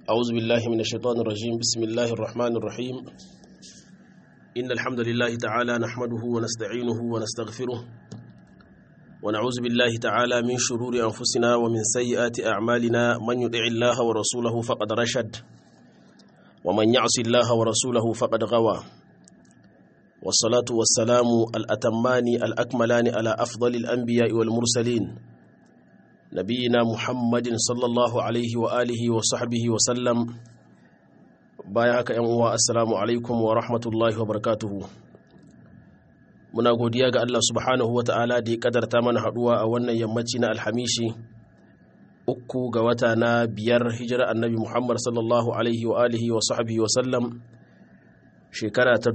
أعوذ بالله من الشيطان الرجيم بسم الله الرحمن الرحيم إن الحمد لله تعالى نحمده ونستعينه ونستغفره ونعوذ بالله تعالى من شرور أنفسنا ومن سيئات أعمالنا من يطع الله ورسوله فقد رشد ومن يعص الله ورسوله فقد غوى والصلاة والسلام الأتمان الأكملان على أفضل الأنبياء والمرسلين نبينا محمد صلى الله عليه وآله وصحبه وسلم بايعك يوم السلام عليكم ورحمة الله وبركاته muna godiya ga Allah subhanahu wa ta'ala da ya kadarta mana haduwa a wannan yammaci na alhamishi uku ga wata na biyar hijira annabi Muhammad sallallahu alaihi wa alihi wa sahbihi wa sallam shekara ta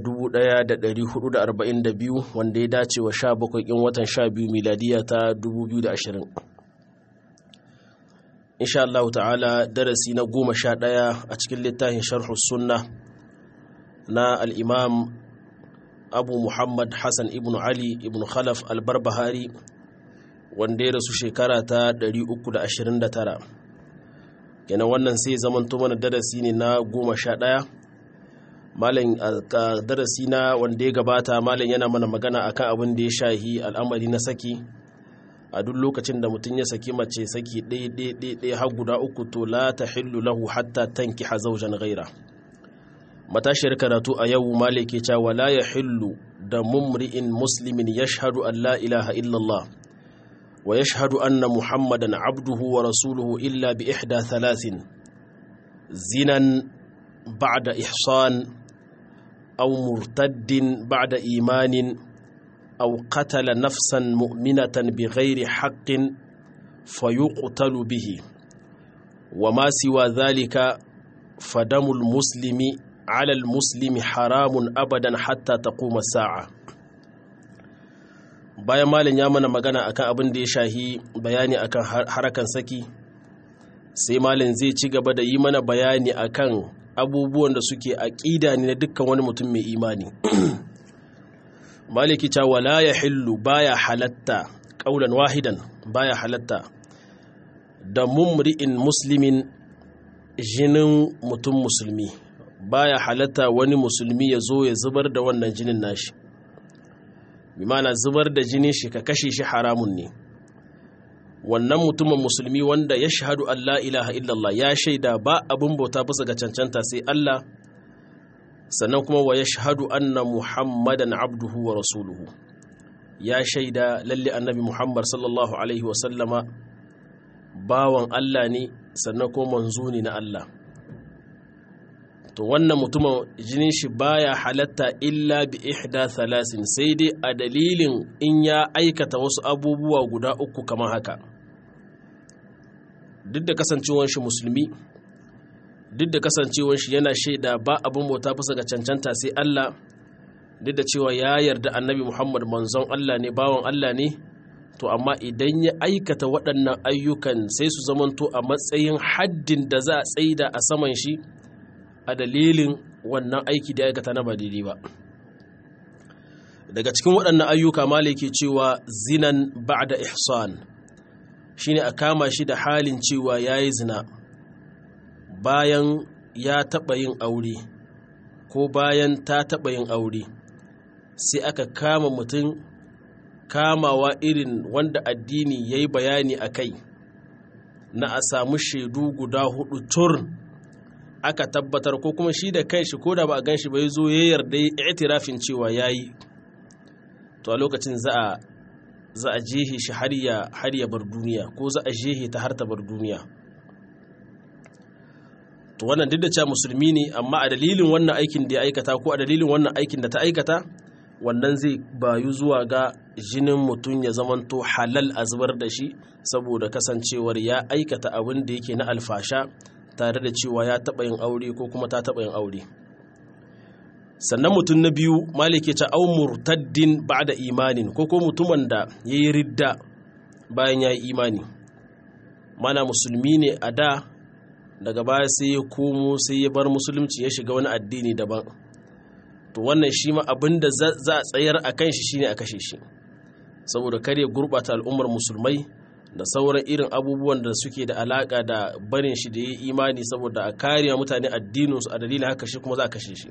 1442 wanda ya dace wa 17 in watan 12 miladiya ta 2020 insha Allah ta'ala darasi na goma sha ɗaya a cikin littafin sharhu sunna na al'imam abu muhammad hassan ibn ali ibn khalaf albarbahari wanda ya rasu shekara ta 329 kenan wannan sai zamanto mana darasi ne na goma sha ɗaya malam darasi na wanda ya gabata malam yana mana magana akan abin da ya shahi al'amari na saki a duk lokacin da mutum ya saki mace saki ɗaya har guda uku to la ta hillu lahu hatta tanki hazaujan gaira matashiyar karatu a yau malike cewa la ya hillu da mumri'in muslimin ya shahadu an la ilaha illallah wa ya shahadu anna muhammadan abduhu wa rasuluhu illa bi ihda thalathin zinan ba'da ihsan aw murtaddin ba'da imanin أو قتل نفسا مؤمنة بغير حق فيقتل به وما سوى ذلك فدم المسلم على المسلم حرام أبدا حتى تقوم الساعة bayan malin ya mana magana akan abin da ya shahi bayani akan harakan saki sai malin zai ci gaba da yi mana bayani akan abubuwan da suke aƙida ne na dukkan wani mutum mai imani maliki ta wala ya hillu baya halatta ƙaunar wahidan baya halatta da mumri'in muslimin jinin mutum musulmi baya halatta wani musulmi ya zo ya zubar da wannan jinin nashi bimana zubar da jinin shi ka kashe shi haramun ne wannan mutumin musulmi wanda ya shahadu Allah ilaha illallah ya shaida ba abin bauta bisa ga cancanta sai Allah sannan kuma wa ya shahadu anna muhammadan abduhu wa rasuluhu ya shaida lalle annabi muhammad sallallahu alaihi wasallama bawan Allah ne sannan kuma manzo ne na Allah to wannan mutumin jinin shi baya halatta illa bi ihda thalasin sai dai a dalilin in ya aikata wasu abubuwa guda uku kamar haka duk da kasancewar shi musulmi duk da kasancewar shi yana shaida ba abin bauta bisa ga cancanta sai Allah duk da cewa ya yarda annabi Muhammad manzon Allah ne bawan Allah ne to amma idan ya aikata waɗannan ayyukan sai su zamanto a matsayin haddin da za a tsaida a saman shi a dalilin wannan aiki da aikata na ba daidai ba daga cikin waɗannan ayyuka malai ke cewa zinan ba'da ihsan shine a kama shi da halin cewa yayi zina bayan ya taɓa yin aure ko bayan ta taɓa yin aure sai aka kama mutum kamawa irin wanda addini ya yi bayani a kai na a samu shaidu guda hudu tur aka tabbatar ko kuma shi da kai shi ko da ba a gan shi bai zo ya yarda ya itirafin cewa ya yi to a lokacin za a za a jehe shi har ya bar duniya ko za a jehe ta har ta bar duniya to wannan duk da cewa musulmi ne amma a dalilin wannan aikin da ya aikata ko a dalilin wannan aikin da ta aikata wannan zai bayu zuwa ga jinin mutum ya zamanto halal a zubar da shi saboda kasancewar ya aikata abin da yake na alfasha tare da cewa ya taɓa yin aure ko kuma ta taɓa yin aure sannan mutum na biyu malike ta au murtaddin da imanin ko ko mutumin da ya yi ridda bayan ya yi imani mana musulmi ne a da daga baya sai ya komo sai ya bar musulunci ya shiga wani addini daban to wannan shi ma abin da za a tsayar a kan shi shine a kashe shi saboda kare gurɓata al'ummar musulmai da sauran irin abubuwan da suke da alaka da barin shi da ya imani saboda a kariya mutane addininsu a dalilin haka shi kuma za a kashe shi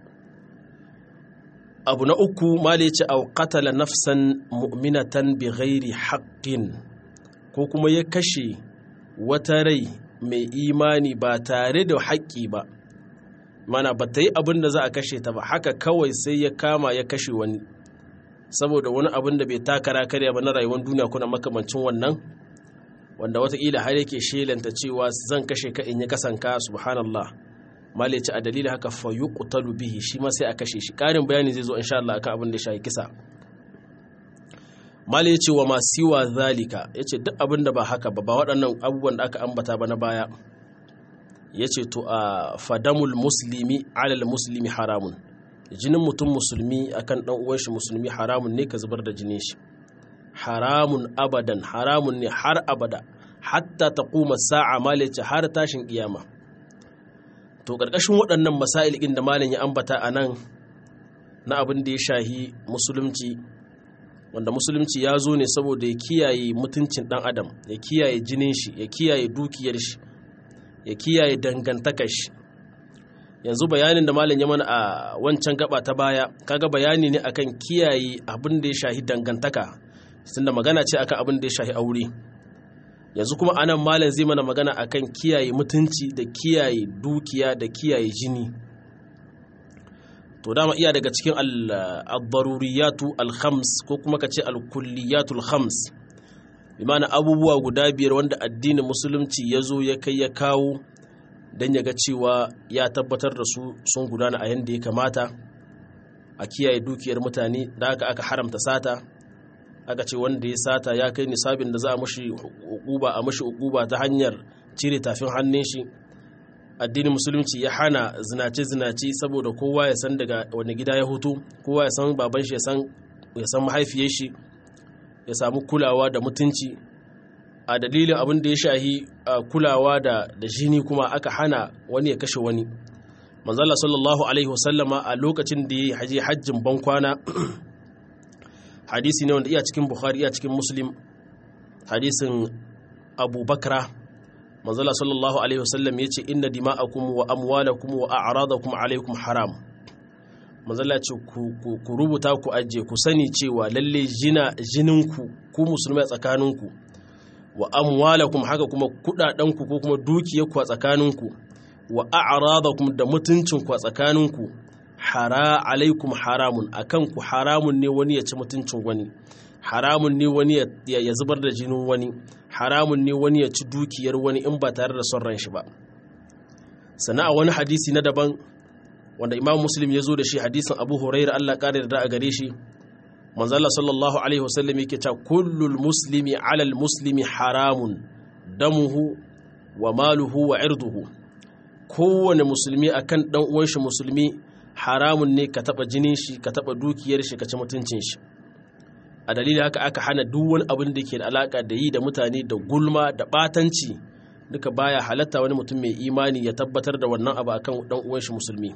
abu na uku mali ce au qatala nafsan mu'minatan bi ghairi haqqin ko kuma ya kashe wata rai mai imani ba tare da haƙƙi ba mana ba ta yi abin da za a kashe ta ba haka kawai sai ya kama ya kashe wani saboda wani abin da bai takara karya ba na rayuwar duniya kuna makamancin wannan wanda watakila har yake shelanta cewa zan kashe ka in yi kasanka subhanallah malici a dalilin haka fa yuqtalu bihi shi ma sai a kashe shi karin bayani zai zo insha Allah akan abin da ya shafi kisa mali yace wa masiwa zalika yace duk abin da ba haka ba ba waɗannan abubuwan da aka ambata ba na baya yace to a fadamul muslimi alal muslimi haramun jinin mutum musulmi akan dan uwan shi musulmi haramun ne ka zubar da jinin shi haramun abadan haramun ne har abada hatta taquma sa'a mali yace har tashin kiyama to ƙarƙashin waɗannan masail ɗin da malam ya ambata a nan na abin da ya shahi musulunci wanda musulunci ya zo ne saboda ya kiyaye mutuncin ɗan adam ya kiyaye jinin shi ya kiyaye dukiyar shi ya kiyaye dangantakar shi yanzu bayanin da malam ya mana a wancan gaba ta baya kaga bayani ne akan kiyaye abin da ya shahi dangantaka tunda magana ce akan abin da ya shahi aure yanzu kuma anan malam zai mana magana akan kiyaye mutunci da kiyaye dukiya da kiyaye jini to dama iya daga cikin al-daruriyatu al-khams ko kuma ka ce al-kulliyatu al-khams bimana abubuwa guda biyar wanda addinin musulunci ya zo ya kai ya kawo don ya ga cewa ya tabbatar da su sun gudana a yadda ya kamata a kiyaye dukiyar mutane da aka aka haramta sata aka ce wanda ya sata ya kai nisabin da za a mashi hukuba a mashi hukuba ta hanyar cire tafin hannun shi addinin musulunci ya hana zinace-zinace saboda kowa ya san daga wani gida ya hutu kowa ya san baban shi ya san mahaifiyar shi ya samu kulawa da mutunci a dalilin abin da ya shahi kulawa da jini kuma aka hana wani ya kashe wani manzala sallallahu alaihi wasallama a lokacin da ya haje hajjin bankwana hadisi ne wanda iya cikin bukhari iya cikin muslim hadisin abu bakra manzala sallallahu alaihi wasallam ya ce inna dima'akum wa amwalakum wa a'radakum alaikum haram manzala ce ku rubuta ku ajiye ku sani cewa lalle jina jininku ku musulmai tsakaninku wa amwalakum haka kuma kudadanku ko kuma dukiyarku a tsakaninku wa a'radakum da mutuncinku a tsakaninku hara alaikum haramun akan ku haramun ne wani ya ci mutuncin wani haramun ne wani ya zubar da jinin wani haramun ne wani ya ci dukiyar wani in ba tare da son ran shi ba sana a wani hadisi na daban wanda imam muslim ya zo da shi hadisin abu huraira allah ƙara da a gare shi manzala sallallahu alaihi wasallam yake cewa kullul muslimi alal muslimi haramun damuhu wa maluhu wa irduhu kowane musulmi akan dan uwan shi musulmi haramun ne ka taba jinin shi ka taba dukiyar shi ka ci mutuncin shi a dalilin haka aka hana duk wani abin da ke da alaka da yi da mutane da gulma da batanci duka baya halatta wani mutum mai imani ya tabbatar da wannan abu akan dan uwan shi musulmi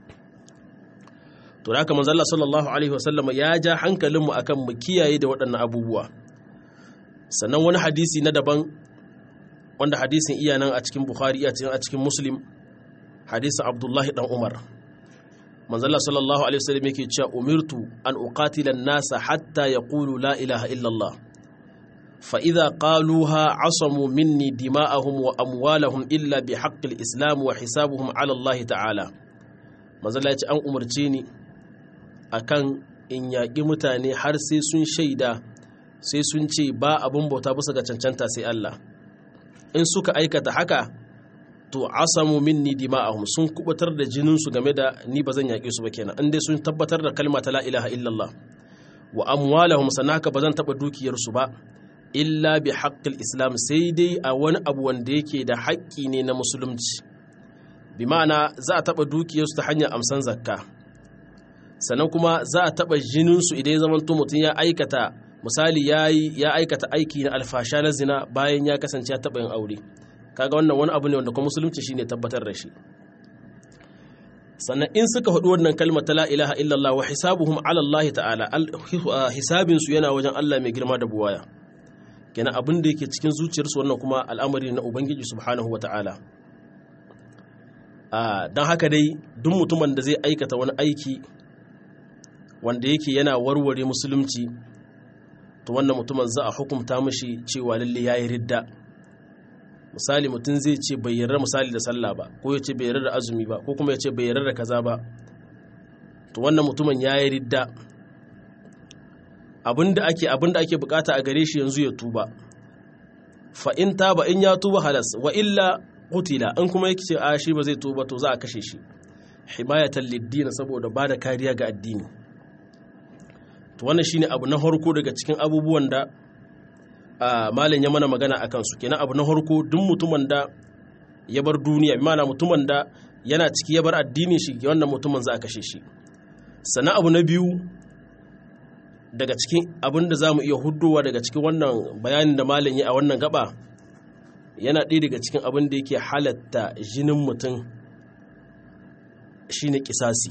to haka manzo Allah sallallahu alaihi wasallam ya ja hankalinmu akan mu kiyaye da waɗannan abubuwa sannan wani hadisi na daban wanda hadisin iya nan a cikin Bukhari iya a cikin Muslim hadisin Abdullahi dan Umar manzo Allah sallallahu alaihi wasallam yake cewa umirtu an uqatila an-nasa hatta yaqulu la ilaha illa Allah fa idza qaluha asamu minni dima'ahum wa amwalahum illa bi haqqil islam wa hisabuhum ala Allah ta'ala manzo Allah ya ce an umarce ni akan in yaƙi mutane har sai sun shaida sai sun ce ba abin bauta bisa ga cancanta sai Allah in suka aikata haka to asamu minni dima'ahum sun kubutar da jininsu game da ni ba zan yaƙe su ba kenan in dai sun tabbatar da kalma ta la ilaha illallah wa amwalahum sanaka ba zan taɓa dukiyarsu ba illa bi haqqil islam sai dai a wani abu wanda yake da haƙƙi ne na musulunci bi ma'ana za a taɓa dukiyarsu ta hanyar amsan zakka sannan kuma za a taɓa jininsu idan ya zamanto mutum ya aikata misali ya aikata aiki na alfasha na zina bayan ya kasance ya taɓa yin aure kaga wannan wani abu ne wanda kuma musulunci shine tabbatar da shi sannan in suka haɗu wannan kalmar ta la ilaha illallah wa hisabuhum ala Allah ta'ala hisabin su yana wajen Allah mai girma da buwaya kenan abin da yake cikin zuciyarsu wannan kuma al'amari na ubangiji subhanahu wata'ala don haka dai duk mutumin da zai aikata wani aiki wanda yake yana warware musulunci to wannan mutumin za a hukumta mashi cewa lalle ya yi ridda misali mutum zai ce bai yarda misali da sallah ba ko ya ce bai yarda da azumi ba ko kuma ya ce bai yarda da kaza ba to wannan mutumin ya yi ridda abinda ake abinda ake bukata a gare shi yanzu ya tuba fa in taba in ya tuba halas wa illa qutila in kuma yake ce a shi ba zai tuba to za a kashe shi himayatan liddin saboda ba da kariya ga addini to wannan shine abu na harko daga cikin abubuwan da malam ya mana magana a kansu kenan abu na harko duk mutumin da ya bar duniya bi ma'ana mutumin da yana ciki ya bar addinin shi wannan mutumin za a kashe shi sannan abu na biyu daga cikin abin da za mu iya hudowa daga cikin wannan bayanin da malam ya a wannan gaba yana ɗaya daga cikin abin da yake halatta jinin mutum shine kisasi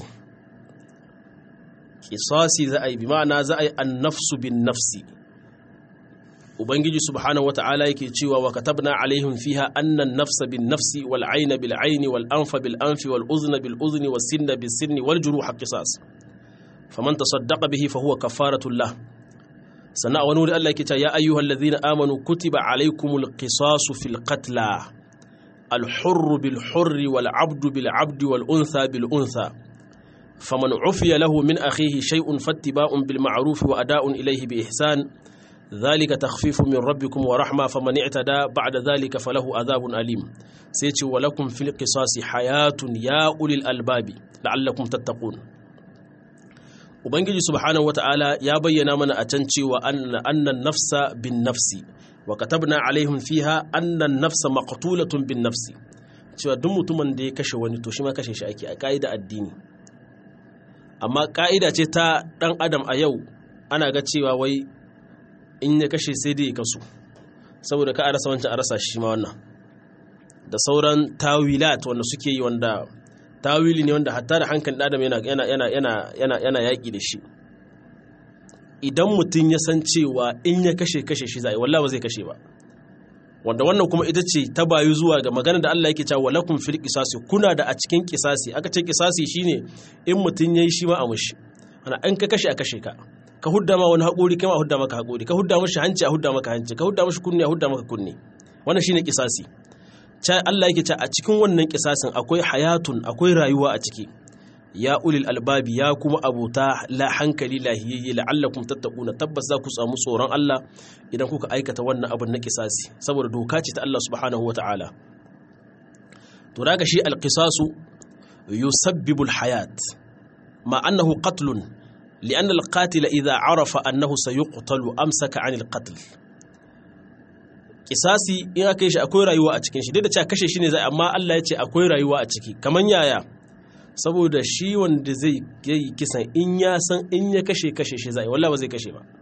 kisasi za a yi bi ma'ana za a yi annafsu bin nafsi ubangiji subhanahu wata'ala yake cewa wa katabna alaihim fiha annan nafsa bin nafsi wal aina bil aini wal anfa bil anfi wal uzna bil uzni was sinna bis sinni wal juruha qisas faman tasaddaqa bihi fa huwa kafaratun lah sannan a wani wuri Allah yake cewa ya ayyuhal ladhina amanu kutiba alaikumul qisasu fil qatla al hurr bil hurr wal abdu bil abdi wal untha bil untha faman ufiya lahu min akhihi shay'un fattiba'un bil ma'ruf wa ada'un ilayhi bi ihsan ذلك تخفيف من ربكم ورحمة فمن اعتدى بعد ذلك فله عذاب أليم سيتي ولكم في القصاص حياة يا أولي الألباب لعلكم تتقون Ubangiji subhanahu wata'ala ya bayyana mana a can cewa annan nafsa bin nafsi wa katabna alaihim fiha annan nafsa maqtulatun bin nafsi cewa duk mutumin da ya kashe wani to shi ma kashe shi ake a ka'ida addini amma ka'ida ce ta dan adam a yau ana ga cewa wai in ya kashe sai dai ya kasu saboda ka a rasa wancan a rasa shi ma wannan da sauran tawilat wanda suke yi wanda tawili ne wanda hatta da hankalin adam yana yana yana yana yana yana yaki da shi idan mutum ya san cewa in ya kashe kashe shi zai wallahi ba zai kashe ba wanda wannan kuma ita ce ta bayu zuwa ga magana da Allah yake cewa lakum fil qisasi kuna da a cikin qisasi aka ce qisasi shine in mutum yayi shi ma a mushi ana an ka kashe a kashe ka ka hudda ma wani haƙuri kai ma hudda maka haƙuri ka hudda mashi hanci a hudda maka hanci ka hudda mashi kunne a hudda maka kunne wannan shine kisasi cha Allah yake ce a cikin wannan kisasin akwai hayatun akwai rayuwa a ciki ya ulil albabi ya kuma abuta la hankali lahiyayye la'allakum tattaquna tabbas za ku samu tsoron Allah idan kuka aikata wannan abin na kisasi saboda doka ce ta Allah subhanahu wata'ala to daga shi alqisasu yusabbibu alhayat ma annahu qatlun لأن القاتل إذا عرف أنه سيقتل أمسك عن القتل kisasi in aka yi shi akwai rayuwa a cikin shi duk da cewa kashe shi ne zai amma Allah ya ce akwai rayuwa a ciki kaman yaya saboda shi wanda zai yi kisan in ya san in ya kashe kashe shi zai wallahi ba zai kashe ba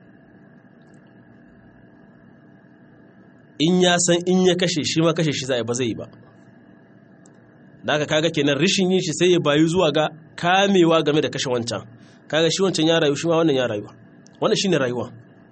in ya san in ya kashe shi ma kashe shi zai ba zai yi ba da haka kaga kenan rishin yin shi sai ya bayu zuwa ga kamewa game da kashe wancan kaga shi wancan ya rayu shi ma wannan ya rayu wannan shine rayuwa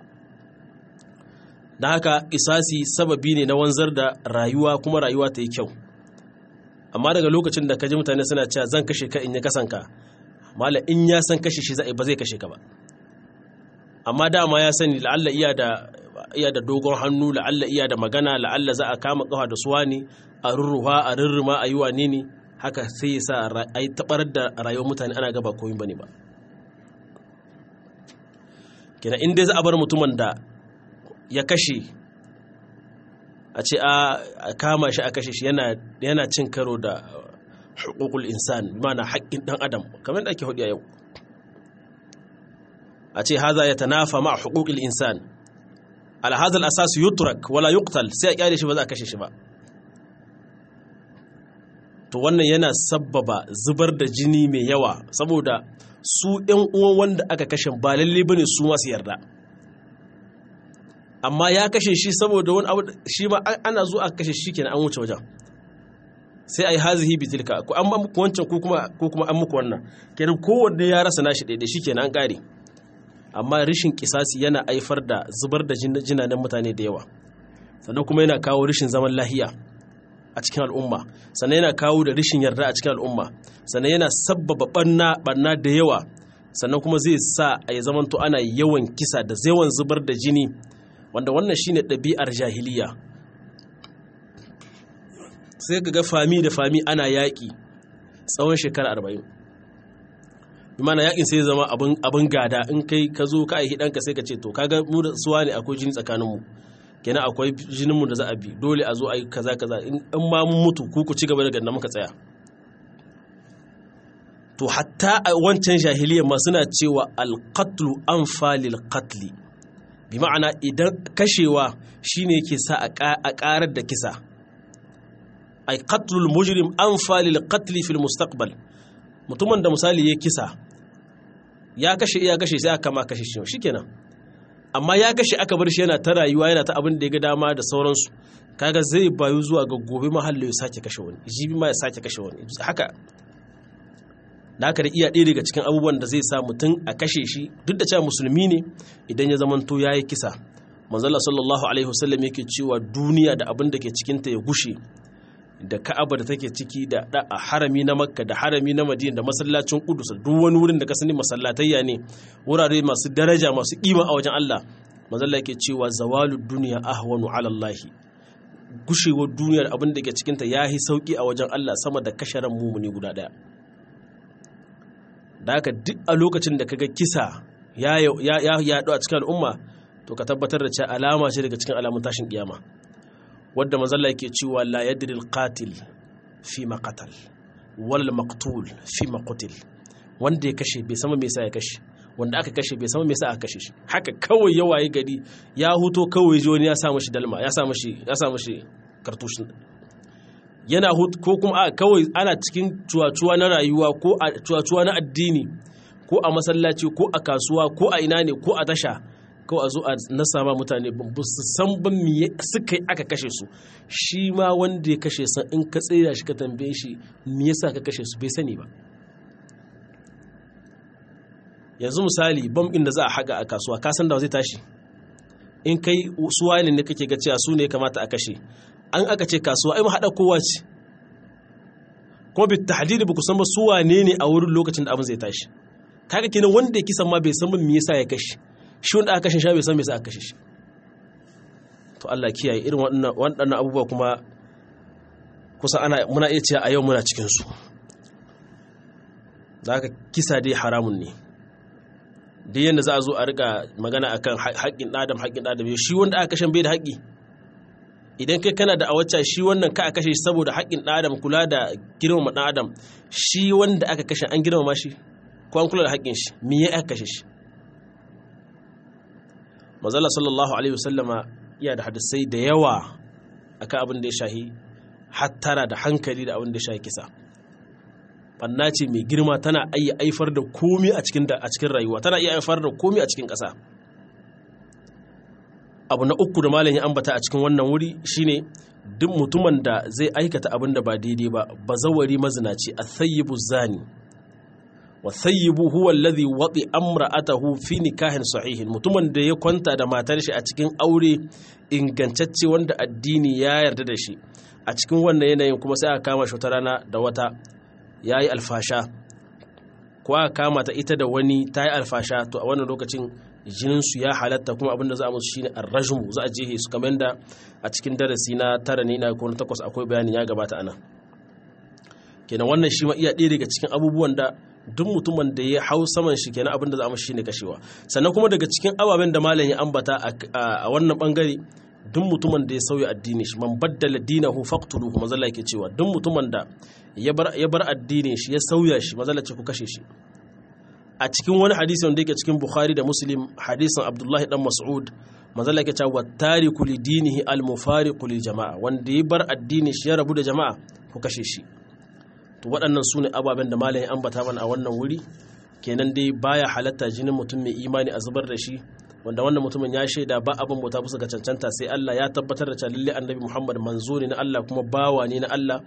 da haka isasi sababi ne na wanzar da rayuwa kuma rayuwa ta yi kyau amma daga lokacin da kaji mutane suna cewa zan kashe ka in ya kasanka mala in ya san kashe shi ba zai kashe ka ba amma dama ya sani la'alla iya da iya da dogon hannu la'alla iya da magana la'alla za a kama kafa da suwa ne a rurruwa a rurruma a yi wane ne haka sai ya sa a yi tabar da rayuwar mutane ana gaba koyin bane ba kina in dai za a bar mutumin da ya kashe a ce a kama shi a kashe shi yana cin karo da hukukul insan mana haƙƙin ɗan adam kamar da ake hudu a yau a ce haza ya tanafa ma hukukul insan alhazal asas yutrak wala yuqtal sai a kyale shi ba za a kashe shi ba to wannan yana sabbaba zubar da jini mai yawa saboda su ‘yan uwan wanda aka kashe ba lalle bane su masu yarda amma ya kashe shi saboda wani abu shi ma ana zuwa aka kashe shi kenan an wuce wajen sai a yi hazihi bitilka ko an muku wancan ko kuma an muku wannan kenan kowanne ya rasa nashi ɗaiɗai shi kenan an ƙare amma rishin kisasi yana haifar da zubar da jinanen mutane da yawa sannan kuma yana kawo rishin zaman lahiya a cikin al'umma sannan yana kawo da rishin yarda a cikin al'umma sannan yana sabbaba banna banna da yawa sannan kuma zai sa a yi zamanto ana yawan kisa da yawan zubar da jini wanda wannan shine ɗabi'ar jahiliya sai ga fami da fami ana yaƙi tsawon shekara arba'in imana yaƙin sai zama abin gada in kai ka zo ka aihi ɗanka sai ka ce to kaga mu da suwa ne akwai jini tsakaninmu kenan akwai jininmu da za a bi dole a zo a yi kaza kaza in ma mun mutu ku ku ci gaba da ganna muka tsaya to hatta a wancan jahiliyyar ma suna cewa alqatlu anfalil qatli bi ma'ana idan kashewa shine yake sa a karar da kisa ay qatlul mujrim anfalil qatli fil mustaqbal mutumin da misali ya kisa ya kashe iya kashe sai aka ma kashe shi shikenan amma ya kashe aka bar shi yana ta rayuwa yana ta abin da ya ga dama da sauransu kaga zai bayu zuwa ga gobe mahallo ya sake kashe wani jibi ma ya sake kashe wani haka da haka da iya ɗaya daga cikin abubuwan da zai sa mutum a kashe shi duk da cewa musulmi ne idan ya zamanto ya yi kisa manzala sallallahu alaihi wasallam yake cewa duniya da abin da ke cikinta ya gushe da ka'aba da take ciki da harami na makka da harami na madina da masallacin kudus duk wani wurin da ka sani masallatayya ne wurare masu daraja masu kima a wajen Allah manzala yake cewa zawalud duniya ahwanu ala Allah gushewar duniyar abin da ke cikinta ya yi sauki a wajen Allah sama da kashe ran mumuni guda daya da haka duk a lokacin da kaga kisa ya yaɗu a cikin al'umma to ka tabbatar da cewa alama ce daga cikin alamun tashin kiyama wadda mazalla yake cewa la yadri al-qatil fi ma qatal wal maqtul fi ma qutil wanda ya kashe bai sama me yasa ya kashe wanda aka kashe bai sama me yasa aka kashe shi haka kawai ya waye gari ya huto kawai ji wani ya sa mashi dalma ya sa mashi ya sa mashi kartushin yana ko kuma a kawai ana cikin cuwacuwa na rayuwa ko a cuwacuwa na addini ko a masallaci ko a kasuwa ko a ina ne ko a tasha kawai a zo a nasa ma mutane ba su san ban me suka yi aka kashe su shi ma wanda ya kashe san in ka tsira shi ka tambaye shi me yasa ka kashe su bai sani ba yanzu misali bam da za a haga a kasuwa ka san da zai tashi in kai suwa ne kake ga cewa su ne kamata a kashe an aka ce kasuwa ai haɗa kowa ce kuma bi tahdidi ba ku san ba su wane ne a wurin lokacin da abin zai tashi kaga kenan wanda ya kisan ma bai san me yasa ya kashe shi wanda aka kashe shi bai san me yasa aka kashe shi to Allah kiyaye irin waɗannan waɗannan abubuwa kuma kusa ana muna iya cewa a yau muna cikin su da haka kisa dai haramun ne duk yanda za a zo a riga magana akan haƙƙin ɗadam haƙƙin ɗadam shi wanda aka kashe bai da haƙƙi idan kai kana da a wacce shi wannan ka a kashe shi saboda haƙƙin ɗan adam kula da girmama ɗan adam shi wanda aka kashe an girmama shi ko an kula da haƙƙin shi me ya aka kashe shi mazalla sallallahu alaihi wasallama iya da hadisai da yawa akan abin da ya shahi hattara da hankali da abin da ya shahi kisa banna ce mai girma tana iya haifar da komi a cikin a cikin rayuwa tana iya haifar da komi a cikin ƙasa abu na uku da malam ya ambata a cikin wannan wuri shine duk mutumin da zai aikata abin da ba daidai ba bazawari mazinaci a thayyibu zani wa thayyibu huwa alladhi wati amra'atahu fi nikahin sahihin mutumin da ya kwanta da matar shi a cikin aure ingantacce wanda addini ya yarda da shi a cikin wannan yanayin kuma sai aka kama shi wata rana da wata yayi alfasha ko aka kama ta ita da wani ta yi alfasha to a wannan lokacin jininsu ya halatta kuma abinda za a musu shine arrajmu za a jehe su kamar da a cikin darasi na tara ne na kuma takwas akwai bayanin ya gabata ana kenan wannan shi ma iya ɗaya daga cikin abubuwan da duk mutumin da ya hau saman shi kenan abinda za a musu shine kashewa sannan kuma daga cikin ababen da malam ya ambata a wannan bangare duk mutumin da ya sauya addini shi man baddala dinahu faqtuluhu mazalla yake cewa duk mutumin da ya bar addinin shi ya sauya shi mazalla ce ku kashe shi a cikin wani hadisi wanda yake cikin bukhari da muslim hadisin abdullahi dan mas'ud manzala yake cewa tariku li dinihi al mufariqu lil jama'a wanda ya bar addini shi ya rabu da jama'a ku kashe shi to waɗannan su ne ababen da malam ya ambata mana a wannan wuri kenan dai baya halatta jinin mutum mai imani a zubar da shi wanda wannan mutumin ya shaida ba abin bauta bisa ga cancanta sai Allah ya tabbatar da cewa lalle annabi Muhammad manzo ne na Allah kuma bawa ne na Allah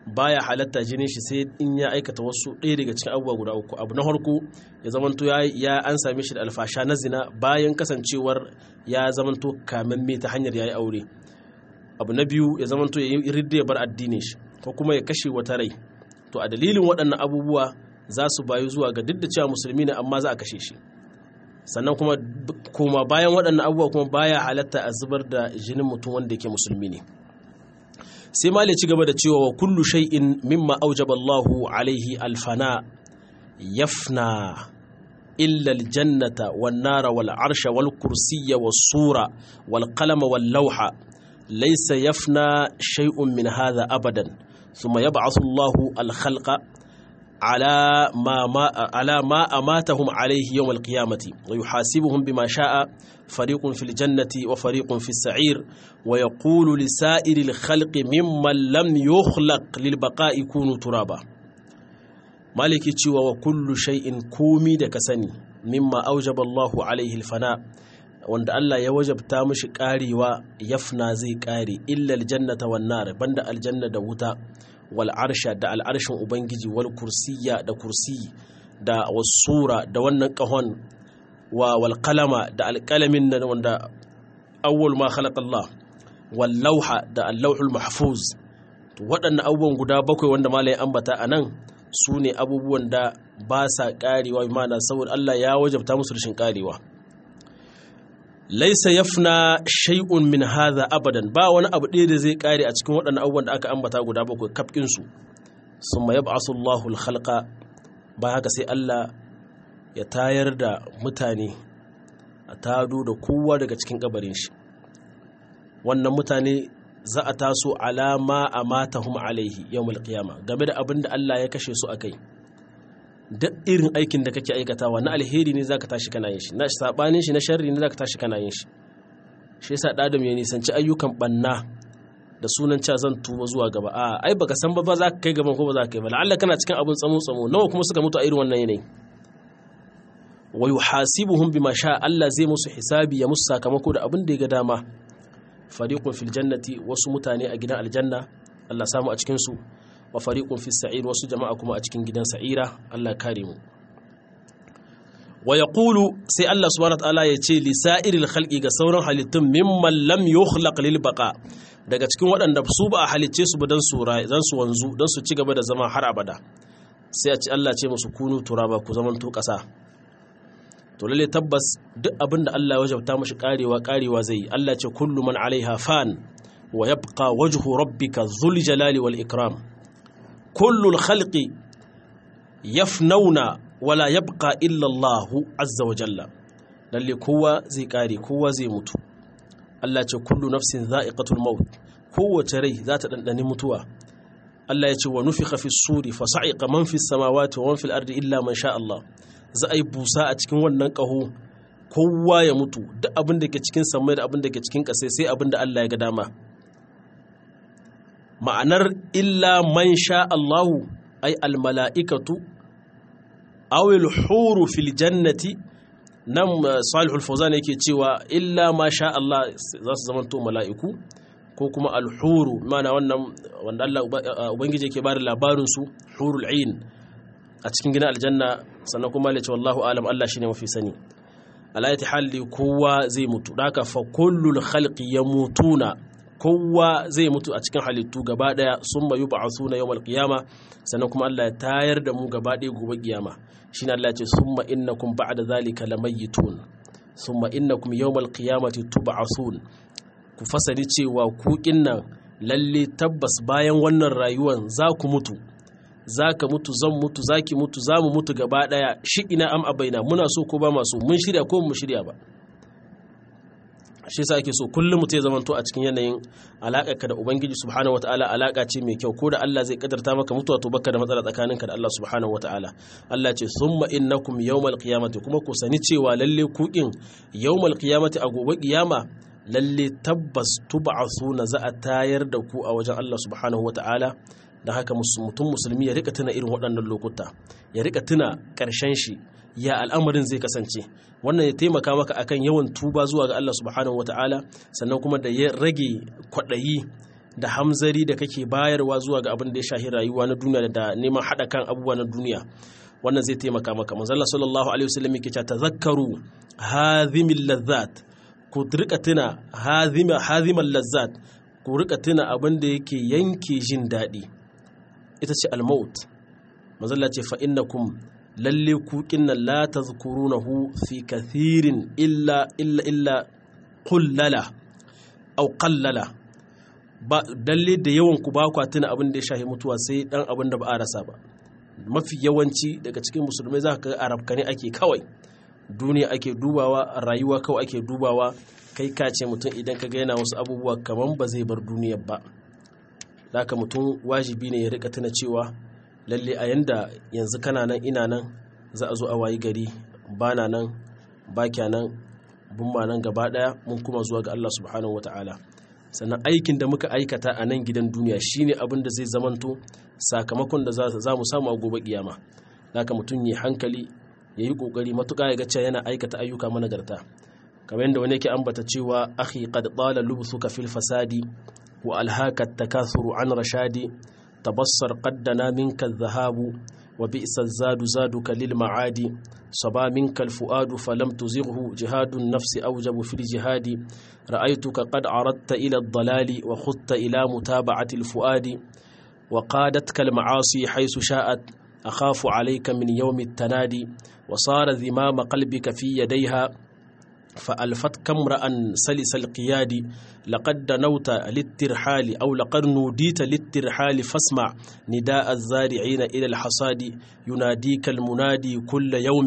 baya halatta jinin shi sai in ya aikata wasu ɗaya daga cikin abubuwa guda uku abu na farko ya zamanto ya an same shi da alfasha na zina bayan kasancewar ya zamanto kamamme ta hanyar yayi aure abu na biyu ya zamanto ya yi ridda ya bar addinin shi ko kuma ya kashe wata rai to a dalilin waɗannan abubuwa za su bayu zuwa ga duk da cewa musulmi ne amma za a kashe shi sannan kuma koma bayan waɗannan abubuwa kuma baya halatta a zubar da jinin mutum wanda yake musulmi ne sai mali ci gaba da cewa wa kullu shay'in mimma aujaba Allahu alaihi alfana yafna illa aljannata wan nara wal arsha wal kursiyya was sura wal qalama wal lawha laysa yafna shay'un min hadha abadan thumma yab'athu Allahu al khalqa على ما, ما على ما أماتهم عليه يوم القيامة ويحاسبهم بما شاء فريق في الجنة وفريق في السعير ويقول لسائر الخلق ممن لم يخلق للبقاء كونوا ترابا مالك تشوى وكل شيء كومي دكسني مما أوجب الله عليه الفناء wanda Allah ya wajabta mishi karewa yafna zai kare illa aljannata wan nar banda aljanna da wuta wal arsha da al'arshin ubangiji wal kursiya da kursi da wasura da wannan kahon wa wal qalama da alqalamin nan wanda awwal ma khalaqa Allah wal lawha da al-lawhul mahfuz to waɗannan abubuwan guda bakwai wanda malai ambata anan su ne abubuwan da ba sa karewa mana saboda Allah ya wajabta musu rashin karewa laisa yafna shay'un min hadha abadan ba wani abu ɗaya da zai kare a cikin waɗannan abubuwan da aka ambata guda bakwai kafkin su summa yab'asu Allahu al-khalqa ba haka sai Allah ya tayar da mutane a tado da kowa daga cikin kabarin shi wannan mutane za a taso alama amatahum alaihi yawmul qiyama game da abin da Allah ya kashe su akai duk irin aikin da kake aikatawa na alheri ne zaka tashi kana yin shi na sabanin shi na sharri ne zaka tashi kana yin shi shi yasa dadam ya nisanci ayyukan banna da sunan cewa zan tuba zuwa gaba a ai baka san ba za ka kai gaban ko ba za ka kai ba la'alla kana cikin abin tsamo tsamo nawa kuma suka mutu a irin wannan yanayi wa yuhasibuhum bima sha Allah zai musu hisabi ya musu sakamako da abin da ya ga dama fariqun fil jannati wasu mutane a gidan aljanna Allah samu a cikin su wa fariqun fis sa'ir wasu jama'a kuma a cikin gidan sa'ira Allah kare mu wa yaqulu sai Allah subhanahu wataala ya ce li sa'iril khalqi ga sauran halittun mimman lam yukhlaq lil baqa daga cikin waɗanda su ba a halicce su ba dan su dan su wanzu dan su ci gaba da zama har abada sai a ci Allah ce musu kunu turaba ku zaman to ƙasa to lalle tabbas duk abinda Allah ya wajabta mashi karewa karewa zai yi Allah ce kullu man alaiha fan wa yabqa wajhu rabbika dhul jalali wal ikram kullu al khalqi yafnauna wala yabqa illa Allah azza wa jalla lalle kowa zai kare kowa zai mutu Allah ce kullu nafsin za'iqatul maut kowace rai za ta dandani mutuwa Allah ya ce wa nufikha fi suri fa sa'iqa man fi samawati wa man fil ardi illa man sha Allah za a yi busa a cikin wannan ƙaho kowa ya mutu duk abin da ke cikin samai da abin da ke cikin ƙasai sai abin da Allah ya ga dama ma'anar illa man sha Allahu ai almala'ikatu awil huru fil jannati nan salihul fawzan yake cewa illa ma sha Allah za su zamanto mala'iku ko kuma alhuru mana wannan wanda Allah ubangiji yake bada labarin su hurul ain a cikin gina aljanna sannan kuma ya ce wallahu alam Allah shine mafi sani alayati halli kowa zai mutu daka fa kullul khalqi yamutuna kowa zai mutu a cikin halittu gaba daya summa yub'athuna yawmal qiyama sannan kuma Allah ya tayar da mu gaba daya gobe kiyama shine Allah ya ce summa innakum ba'da zalika lamayitun summa innakum yawmal qiyamati tub'athun ku fasali cewa ku kinnan lalle tabbas bayan wannan rayuwan za ku mutu za ka mutu zan mutu za ki mutu za mu mutu gaba ɗaya shi ina am abaina muna so ko ba masu mun shirya ko mu shirya ba shi sa ake so kullum mutum ya zamanto a cikin yanayin alaƙa ka da ubangiji subhanahu wataala alaƙa ce mai kyau ko da Allah zai kadarta maka mutuwa to baka da matsala tsakaninka da Allah subhanahu wataala Allah ce summa innakum yawmal qiyamati kuma ku sani cewa lalle ku kin yawmal qiyamati a gobe kiyama lalle tabbas tub'asuna za a tayar da ku a wajen Allah subhanahu wataala da haka mutum musulmi ya rika tuna irin waɗannan lokuta ya rika tuna ƙarshen shi ya al'amarin zai kasance wannan ya taimaka maka akan yawan tuba zuwa ga Allah subhanahu wata'ala sannan kuma da ya rage kwaɗayi da hamzari da kake bayarwa zuwa ga abin da ya shahi rayuwa na duniya da neman haɗa kan abubuwa na duniya wannan zai taimaka maka manzalla sallallahu alaihi wasallam yake cewa tazakkaru hazimil lazzat ku rika tuna hazima hazimal lazzat ku rika tuna abin da yake yanke jin daɗi ita ce almaut manzalla ce fa innakum lalle ku kinnan la tazkurunahu fi kathirin illa illa illa qullala aw qallala ba dalle da yawan ku ba ku tuna abin da ya shahi mutuwa sai dan abin da ba a rasa ba mafi yawanci daga cikin musulmai za ka ga arabka ne ake kawai duniya ake dubawa rayuwa kawai ake dubawa kai ka ce mutum idan ka ga yana wasu abubuwa kamar ba zai bar duniyar ba haka mutum wajibi ne ya rika tuna cewa lalle a yanda yanzu kana nan ina nan za a zo a wayi gari ba na nan ba nan bin ma nan gaba daya mun kuma zuwa ga Allah subhanahu wataala sannan aikin da muka aikata a nan gidan duniya shine abin da zai zamanto sakamakon da za mu samu a gobe kiyama haka mutum ya hankali ya yi kokari matuƙa ya ga cewa yana aikata ayyuka managarta kamar yadda wani yake ambata cewa akhi qad tala lubthuka fil fasadi wa alhaka takathuru an rashadi tabassar qaddana minka adh-dhahabu wa bi'sa zadu zaduka lil ma'adi صبا منك الفؤاد فلم تزغه جهاد النفس أوجب في الجهاد رأيتك قد عرضت إلى الضلال وخذت إلى متابعة الفؤاد وقادتك المعاصي حيث شاءت أخاف عليك من يوم التنادي وصار ذمام قلبك في يديها فألفتك امرأ سلس القياد لقد دنوت للترحال أو لقد نوديت للترحال فاسمع نداء الزارعين إلى الحصاد يناديك المنادي كل يوم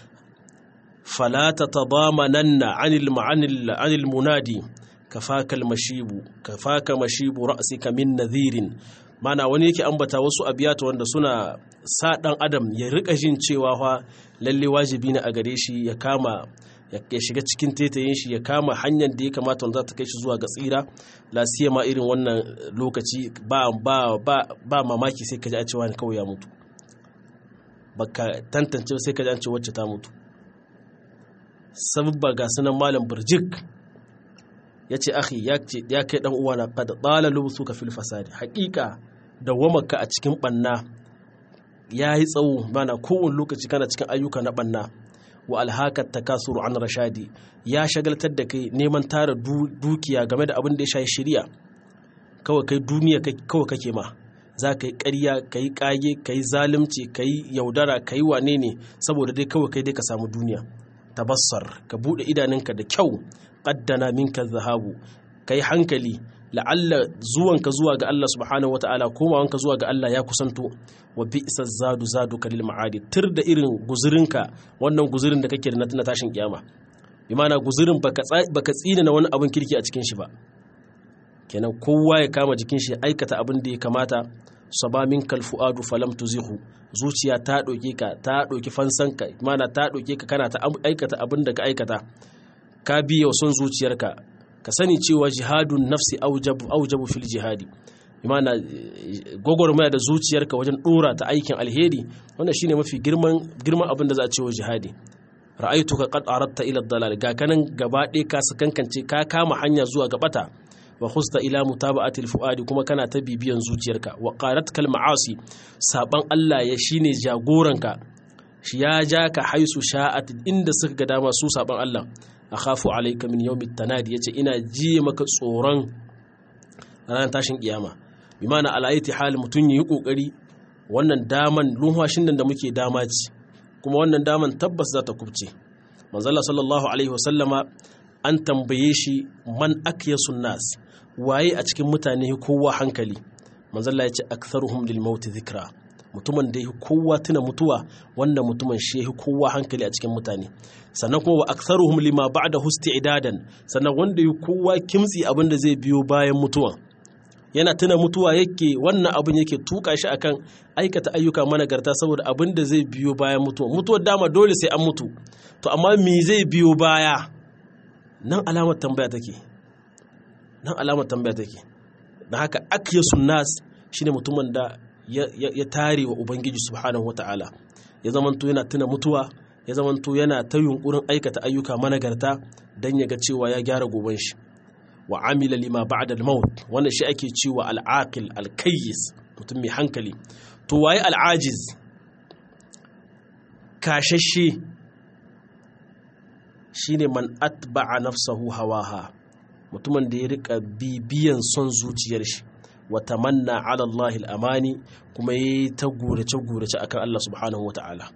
فلا تتضامنن عن عن المنادي كفاك المشيب كفاك مشيب رأسك من نذير mana wani yake ambata wasu abiyata wanda suna sa dan adam ya rika jin cewa fa lalle wajibi ne a gare shi ya kama ya shiga cikin tetayin shi ya kama hanyar da ya kamata wanda za ta kai shi zuwa ga tsira la ma irin wannan lokaci ba ba ba ba mamaki sai ka ji an cewa kawai ya mutu baka tantance sai ka ji an ce wacce ta mutu sababba ga sunan malam burjik ya ce akhi ya kai dan uwana qad dala lubsuka fil fasadi haqiqa dawamaka a cikin banna yayi tsawo bana kowane lokaci kana cikin ayyuka na banna wa alhakat takasuru an rashadi ya shagaltar da kai neman tara dukiya game da abin da ya shayi shari'a kawai kai duniya kawai kake ma za ka yi ƙarya ka yi ƙage ka yi zalunci ka yi yaudara ka yi wane ne saboda dai kawai kai dai ka samu duniya tabassar ka buɗe idanunka da kyau qaddana minka zahabu kai hankali la'alla zuwanka zuwa ga Allah subhanahu wata'ala komawanka zuwa ga Allah ya kusanto wa bi'sa zadu zadu kalil ma'adi tir da irin guzurinka wannan guzurin da kake da na tashin kiyama bi ma'ana guzurin baka baka tsina na wani abin kirki a cikin shi ba kenan kowa ya kama jikin shi ya aikata abin da ya kamata saba minkal fuadu falam tuzihu zuciya ta ɗauke ka ta ɗauki fansanka mana ta ɗauke ka kana ta aikata abin da ka aikata ka biya son zuciyarka ka sani cewa jihadun nafsi aujabu aujabu fil jihadi imana gwagwarmaya da zuciyarka wajen dora ta aikin alheri wannan shine mafi girman girman abin da za a cewa jihadi ra'aytuka qad aradta ila dalal ga kanan gaba ɗaya ka sakankance ka kama hanya zuwa ga bata wa khusta ila mutaba'ati fuadi kuma kana ta bibiyan zuciyarka wa qaratka ma'asi saban Allah ya shine jagoranka shi ya ja ka haisu sha'at inda suka ga dama su saban Allah akhafu alayka min yawmit tanadi yace ina ji maka tsoron ranar tashin kiyama bi mana alaiti hali mutun yi kokari wannan daman lunhwashin nan da muke dama ci kuma wannan daman tabbas za ta kubce manzala sallallahu alaihi wasallama an tambaye shi man akyasun nas waye a cikin mutane kowa hankali manzala ya ce aktharuhum lil maut dhikra mutumin da ya kowa tuna mutuwa wanda mutumin shi ya kowa hankali a cikin mutane sannan kuma wa aktharuhum lima ba'da idadan sannan wanda ya kowa kimtsi abin da zai biyo bayan mutuwa yana tuna mutuwa yake wannan abin yake tuka shi akan aikata ayyuka managarta saboda abin da zai biyo bayan mutuwa mutuwar dama dole sai an mutu to amma me zai biyo baya nan alamar tambaya take nan alamar tambaya take da haka akyasun nas shine mutumin da ya tare wa ubangiji subhanahu wataala ya zamanto yana tuna mutuwa ya zamanto yana ta yunkurin aikata ayyuka managarta don ya ga cewa ya gyara goben shi wa amila lima ba'da al-maut wannan shi ake cewa al-aqil al-kayyis mutum mai hankali to waye al-ajiz kashashe shine man atba'a nafsahu hawaha mutumin da ya rika bibiyan son zuciyar shi wa tamanna ala Allah al-amani kuma yayi ta gurace gurace akan Allah subhanahu wata'ala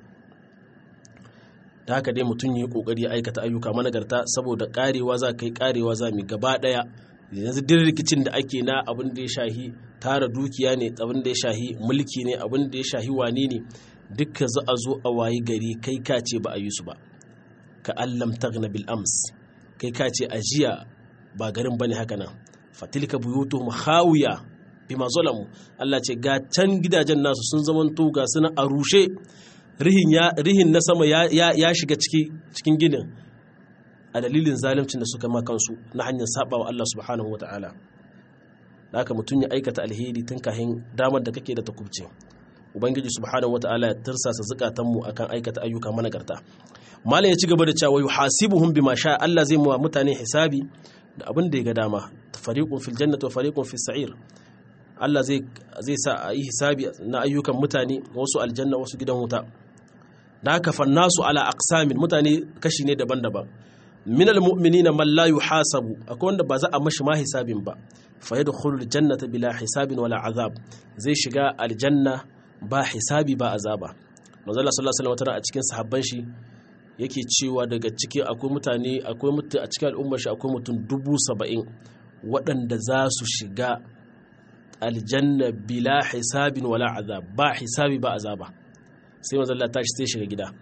da haka dai mutum yi kokari aikata ayyuka managarta saboda karewa za kai karewa za mu gaba daya yanzu duk rikicin da ake na abin da ya shahi tara dukiya ne abin da ya shahi mulki ne abin da ya shahi wani ne dukka za a zo a wayi gari kai ka ce ba a yi su ba ka allam tagna bil ams kai ka ce ajiya ba garin bane haka nan fatilka buyutuhum khawiya bima zalamu Allah ce ga can gidajen nasu sun zamanto ga suna a rushe rihin na sama ya shiga cikin ginin a dalilin zalimcin da suka ma kansu na hanyar saba wa Allah subhanahu wata'ala da haka mutum ya aikata alheri tun kahin damar da kake da ta kubce ubangiji subhanahu wata'ala ya tirsasa zukatanmu akan aikata ayyuka managarta malam ya ci gaba da cewa yuhasibuhum bima sha Allah zai mawa mutane hisabi da abin da ya ga dama fariqun fil jannati wa fariqun fis sa'ir Allah zai zai sa a yi hisabi na ayyukan mutane wasu aljanna wasu gidan wuta da haka fannasu ala aqsamin mutane kashi ne daban-daban min almu'minina man la yuhasabu akwai wanda ba za a mashi ma hisabin ba fa yadkhulu aljannata bila hisabin wala azab zai shiga aljanna ba hisabi ba azaba manzo Allah sallallahu alaihi wasallam a cikin sahabban shi yake cewa daga ciki akwai mutane akwai mutu a cikin al'ummar shi akwai mutum dubu saba'in waɗanda za su shiga aljanna bila hisabin wala azab ba hisabi ba azaba sai manzo Allah tashi sai shiga gida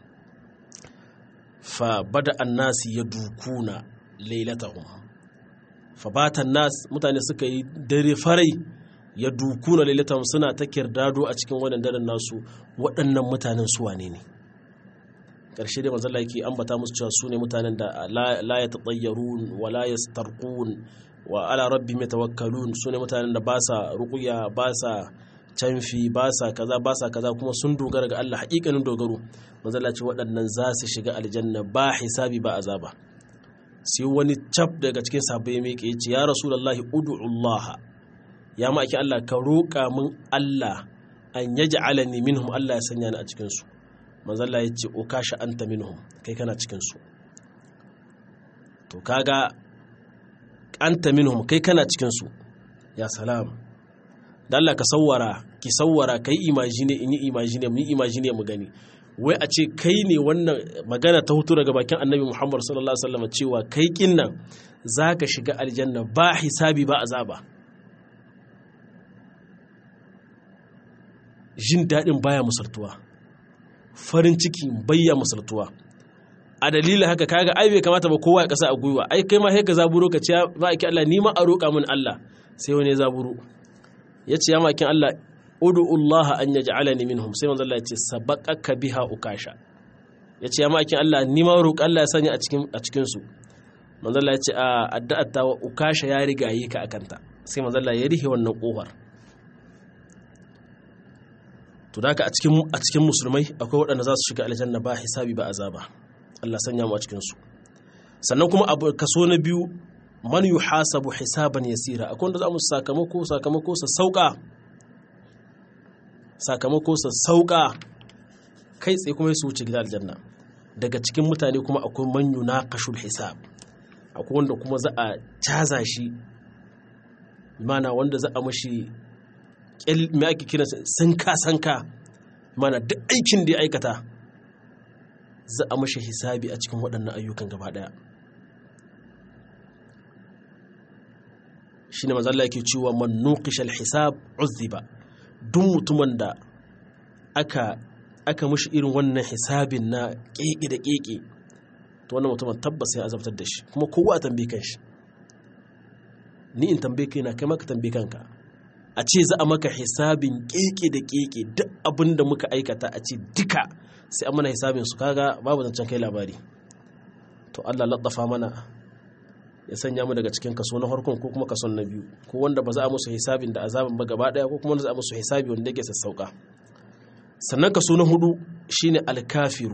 fa bada annasi ya dukuna lailatahum fa bata nas mutane suka yi dare farai ya dukuna lailatahum suna ta kirdado a cikin wannan daren nasu waɗannan mutanen su wane ne ƙarshe dai manzo Allah yake ambata musu cewa su ne mutanen da la yatatayyarun wa la yastarqun wa ala rabbihim yatawakkalun su ne mutanen da ba sa ruqya ba sa canfi ba sa kaza ba sa kaza kuma sun dogara ga Allah hakikanin dogaro manzala ce waɗannan za su shiga aljanna ba hisabi ba azaba sai wani cap daga cikin sahabbai ya miƙe yace ya rasulullahi ud'ullah ya maki Allah ka roƙa min Allah an yaj'alani minhum Allah ya sanya ni a cikin su manzala yace ukasha anta minhum kai kana cikin su to kaga anta minhum kai kana cikin su ya salam da Allah ka sawwara ki sawwara kai imagine in yi imagine mu yi imagine mu gani wai a ce kai ne wannan magana ta hutu daga bakin annabi Muhammad sallallahu alaihi wasallam cewa kai kin nan zaka shiga aljanna ba hisabi ba azaba jin daɗin baya musaltuwa farin ciki bayya musaltuwa a dalilin haka kaga ai bai kamata ba kowa ya kasa a gwiwa ai kai ma sai ka zaburo ka ce ba ake Allah ni ma a roƙa min Allah sai wani ya zaburo ya ce ya makin Allah Allah an ya ja'alani minhum sai manzo Allah ya ce sabaqaka biha ukasha ya ce ya makin Allah ni ma roƙi Allah ya sanya a cikin a cikin su manzo Allah ya ce a addu'ar ta ukasha ya riga yi ka akanta sai manzo Allah ya rihe wannan kofar to da a cikin a cikin musulmai akwai waɗanda za su shiga aljanna ba hisabi ba azaba Allah sanya mu a cikin su sannan kuma abu kaso na biyu man yuhasabu hisaban yasira akwai wanda za mu sakamako sakamako sa sauka sakamako sa sauka kai tsaye kuma su wuce gidan aljanna daga cikin mutane kuma akwai man yunaqashul hisab akwai wanda kuma za a caza shi mana wanda za a mashi me ake kira sanka sanka mana duk aikin da ya aikata za a mashi hisabi a cikin waɗannan ayyukan gaba ɗaya shine manzo Allah yake cewa man nuqisha al-hisab uzziba duk mutumin da aka aka mishi irin wannan hisabin na keke da keke to wannan mutumin tabbas ya azabtar da shi kuma kowa a tambaye kanshi ni in tambaye kaina kai maka tambaye kanka a ce za a maka hisabin keke da keke duk abin da muka aikata a ce duka sai an mana hisabin su kaga babu zancen kai labari to Allah laddafa mana ya sanya mu daga cikin kaso na farkon ko kuma kason na biyu ko wanda ba za a musu hisabin da azabin ba gaba daya ko kuma wanda za a musu hisabi wanda yake sassauka sannan kaso na hudu shine alkafiru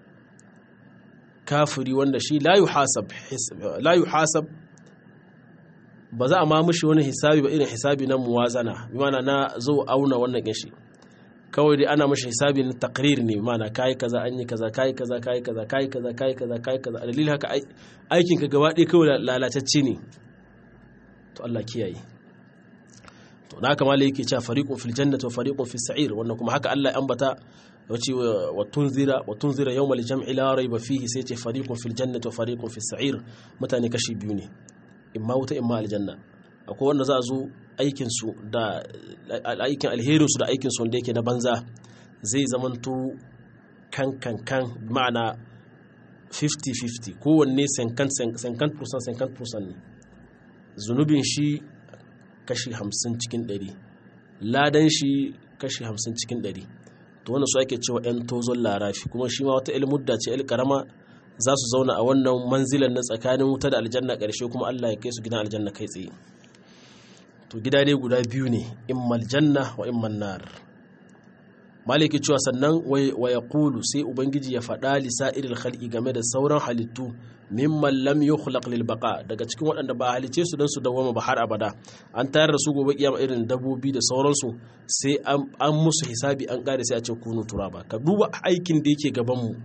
kafiri wanda shi la yuhasab la yuhasab ba za a ma mushi wani hisabi ba irin hisabi na muwazana bi mana na zo auna wannan kishi kawai dai ana mashi hisabi na takrir ne mana kai kaza an yi kaza kai kaza kai kaza kai kaza kai kaza kai kaza a dalilin haka aikin ka gaba ɗaya kawai lalatacce ne to Allah kiyaye to na kama yake cewa fariqun fil jannati wa fariqun fis sa'ir wannan kuma haka Allah ya ambata wace wa tunzira wa tunzira yawmal jam'i la rayba fihi sai ce fariqun fil jannati wa fariqun fis sa'ir mutane kashi biyu ne imma wuta imma aljanna akwai wanda za a zo aikinsu da aikin alherinsu da aikinsu wanda yake na banza zai zamanto kan kan kan ma'ana 50-50 kowanne 50% ne zunubin shi kashi 50 cikin 100 ladan shi kashi 50 cikin 100 to wanda su ake cewa 'yan tozon larafi kuma shi ma wata ilmudda ce karama za su zauna a wannan manzilan na tsakanin wuta da aljanna ƙarshe kuma allah ya kai su gidan aljanna kai tsaye to gida dai guda biyu ne immal janna wa imman nar maliki cewa sannan wa ya kulu sai ubangiji ya faɗa lisa'iril khalqi game da sauran halittu mimman lam yukhlaq lil baqa daga cikin waɗanda ba halice su dan su dawama ba har abada an tayar da su gobe kiyama irin dabbobi da sauransu sai an musu hisabi an kare sai a ce kunu turaba ka duba aikin da yake gaban mu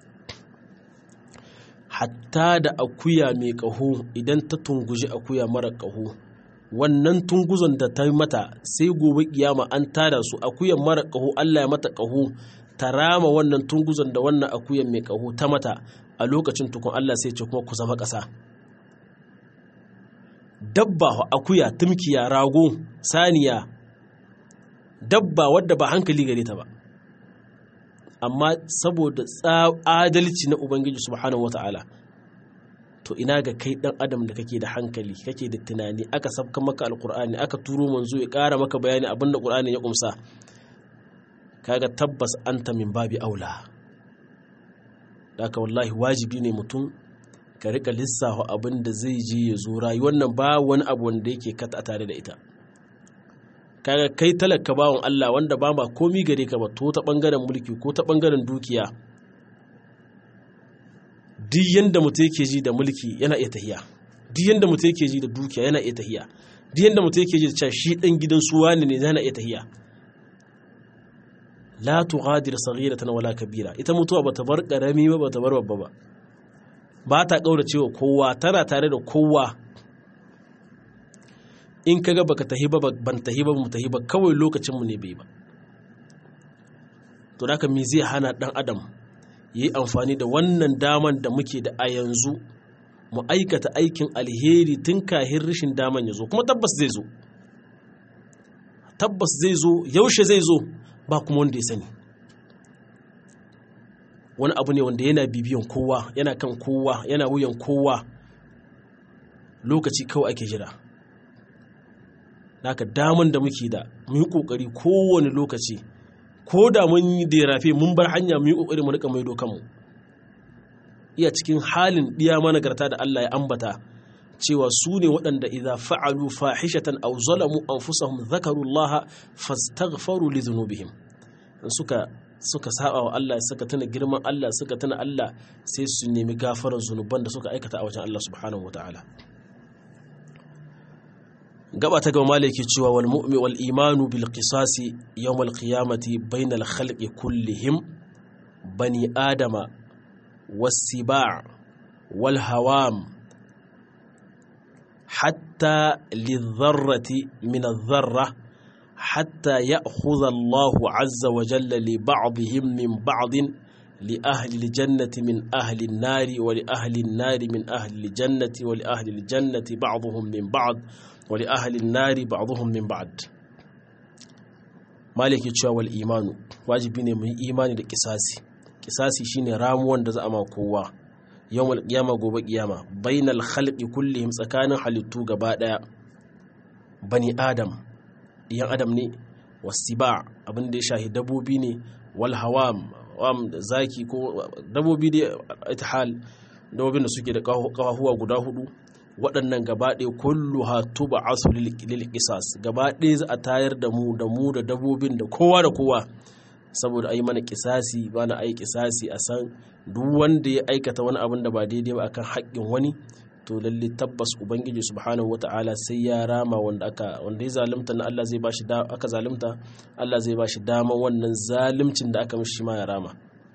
hatta da akuya mai ƙaho idan ta tunguji akuya mara ƙaho wannan tunguzon da ta mata sai gobe kiyama an tada su akuyan mara ƙaho Allah ya mata ƙaho ta rama wannan tunguzon da wannan akuyan mai ƙaho ta mata a lokacin tukun Allah sai ce kuma ku zama ƙasa dabba akuya tumkiya rago saniya dabba wadda ba hankali gare ta ba amma saboda adalci na ubangiji subhanahu wata'ala to ina ga kai dan adam da kake da hankali kake da tunani aka sabka maka alkur'ani aka turo manzo ya ƙara maka bayani abin da qur'ani ya kumsa kaga tabbas anta min babi aula haka wallahi wajibi ne mutum ka rika lissafa abin da zai je ya zo rayuwar nan ba wani abu wanda yake kata tare da ita kaga kai talaka bawan Allah wanda ba ma komi gare ka ba to ta bangaren mulki ko ta bangaren dukiya duk yanda mutum yake ji da mulki yana iya tahiya duk yanda mutum yake ji da dukiya yana iya tahiya duk yanda mutum yake ji da cewa shi dan gidan su wani ne yana iya tahiya la tughadir saghiratan wala kabira ita mutuwa bata bar karami ba bata bar babba ba ba ta kaura cewa kowa tana tare da kowa in kaga baka tahi ba ban tahi ba mu tahi ba kawai lokacin mu ne bai ba to haka me zai hana dan adam yi amfani da wannan daman da muke da a yanzu mu aikata aikin alheri tun kahin rashin daman ya zo kuma tabbas zai zo tabbas zai zo yaushe zai zo ba kuma wanda ya sani wani abu ne wanda yana bibiyan kowa yana kan kowa yana wuyan kowa lokaci kawai ake jira naka daman da muke da mu yi kokari kowane lokaci ko da mun yi da rafe mun bar hanya mu yi kokari mu rika maido kanmu iya cikin halin diya managarta da Allah ya ambata cewa su ne waɗanda idza fa'alu fahishatan aw zalamu anfusahum dhakaru Allah fastaghfaru li dhunubihim suka suka saba wa Allah suka tuna girman Allah suka tuna Allah sai su nemi gafarar zunuban da suka aikata a wajen Allah subhanahu wataala gaba ta gaba malaki cewa wal mu'mi wal imanu bil qisasi yawm al qiyamati bainal khalqi kullihim bani adama was siba' wal hawam hatta lidh-dharrati min adh-dharra hatta ya'khudha Allahu 'azza wa jalla li ba'dihim min ba'din li ahli al-jannati min ahli an-nari wa li ahli an-nari min ahli al-jannati wa li ahli al-jannati ba'dhum min ba'd wali ahalin nari ba'dhum min ba'd maliki cewa wal imanu wajibi ne mu yi imani da kisasi kisasi shine ramuwan da za a ma kowa yawmal qiyama gobe qiyama bainal khalqi kullihim tsakanin halittu gaba daya bani adam yan adam ne wasiba abin da ya shahi dabobi ne wal hawam wam zaki ko dabobi da itihal dabobin da suke da kafafuwa guda hudu waɗannan gabaɗe kullu ha tuba asu lil qisas gabaɗe za a tayar da mu da mu da dabobin da kowa da kowa saboda ayi mana kisasi ba na ayi kisasi a san duk wanda ya aikata wani abin da ba daidai ba akan haƙƙin wani to lalle tabbas ubangiji subhanahu wata'ala sai ya rama wanda aka wanda ya zalunta na Allah zai bashi da aka zalunta Allah zai bashi dama wannan zaluncin da aka mishi ma ya rama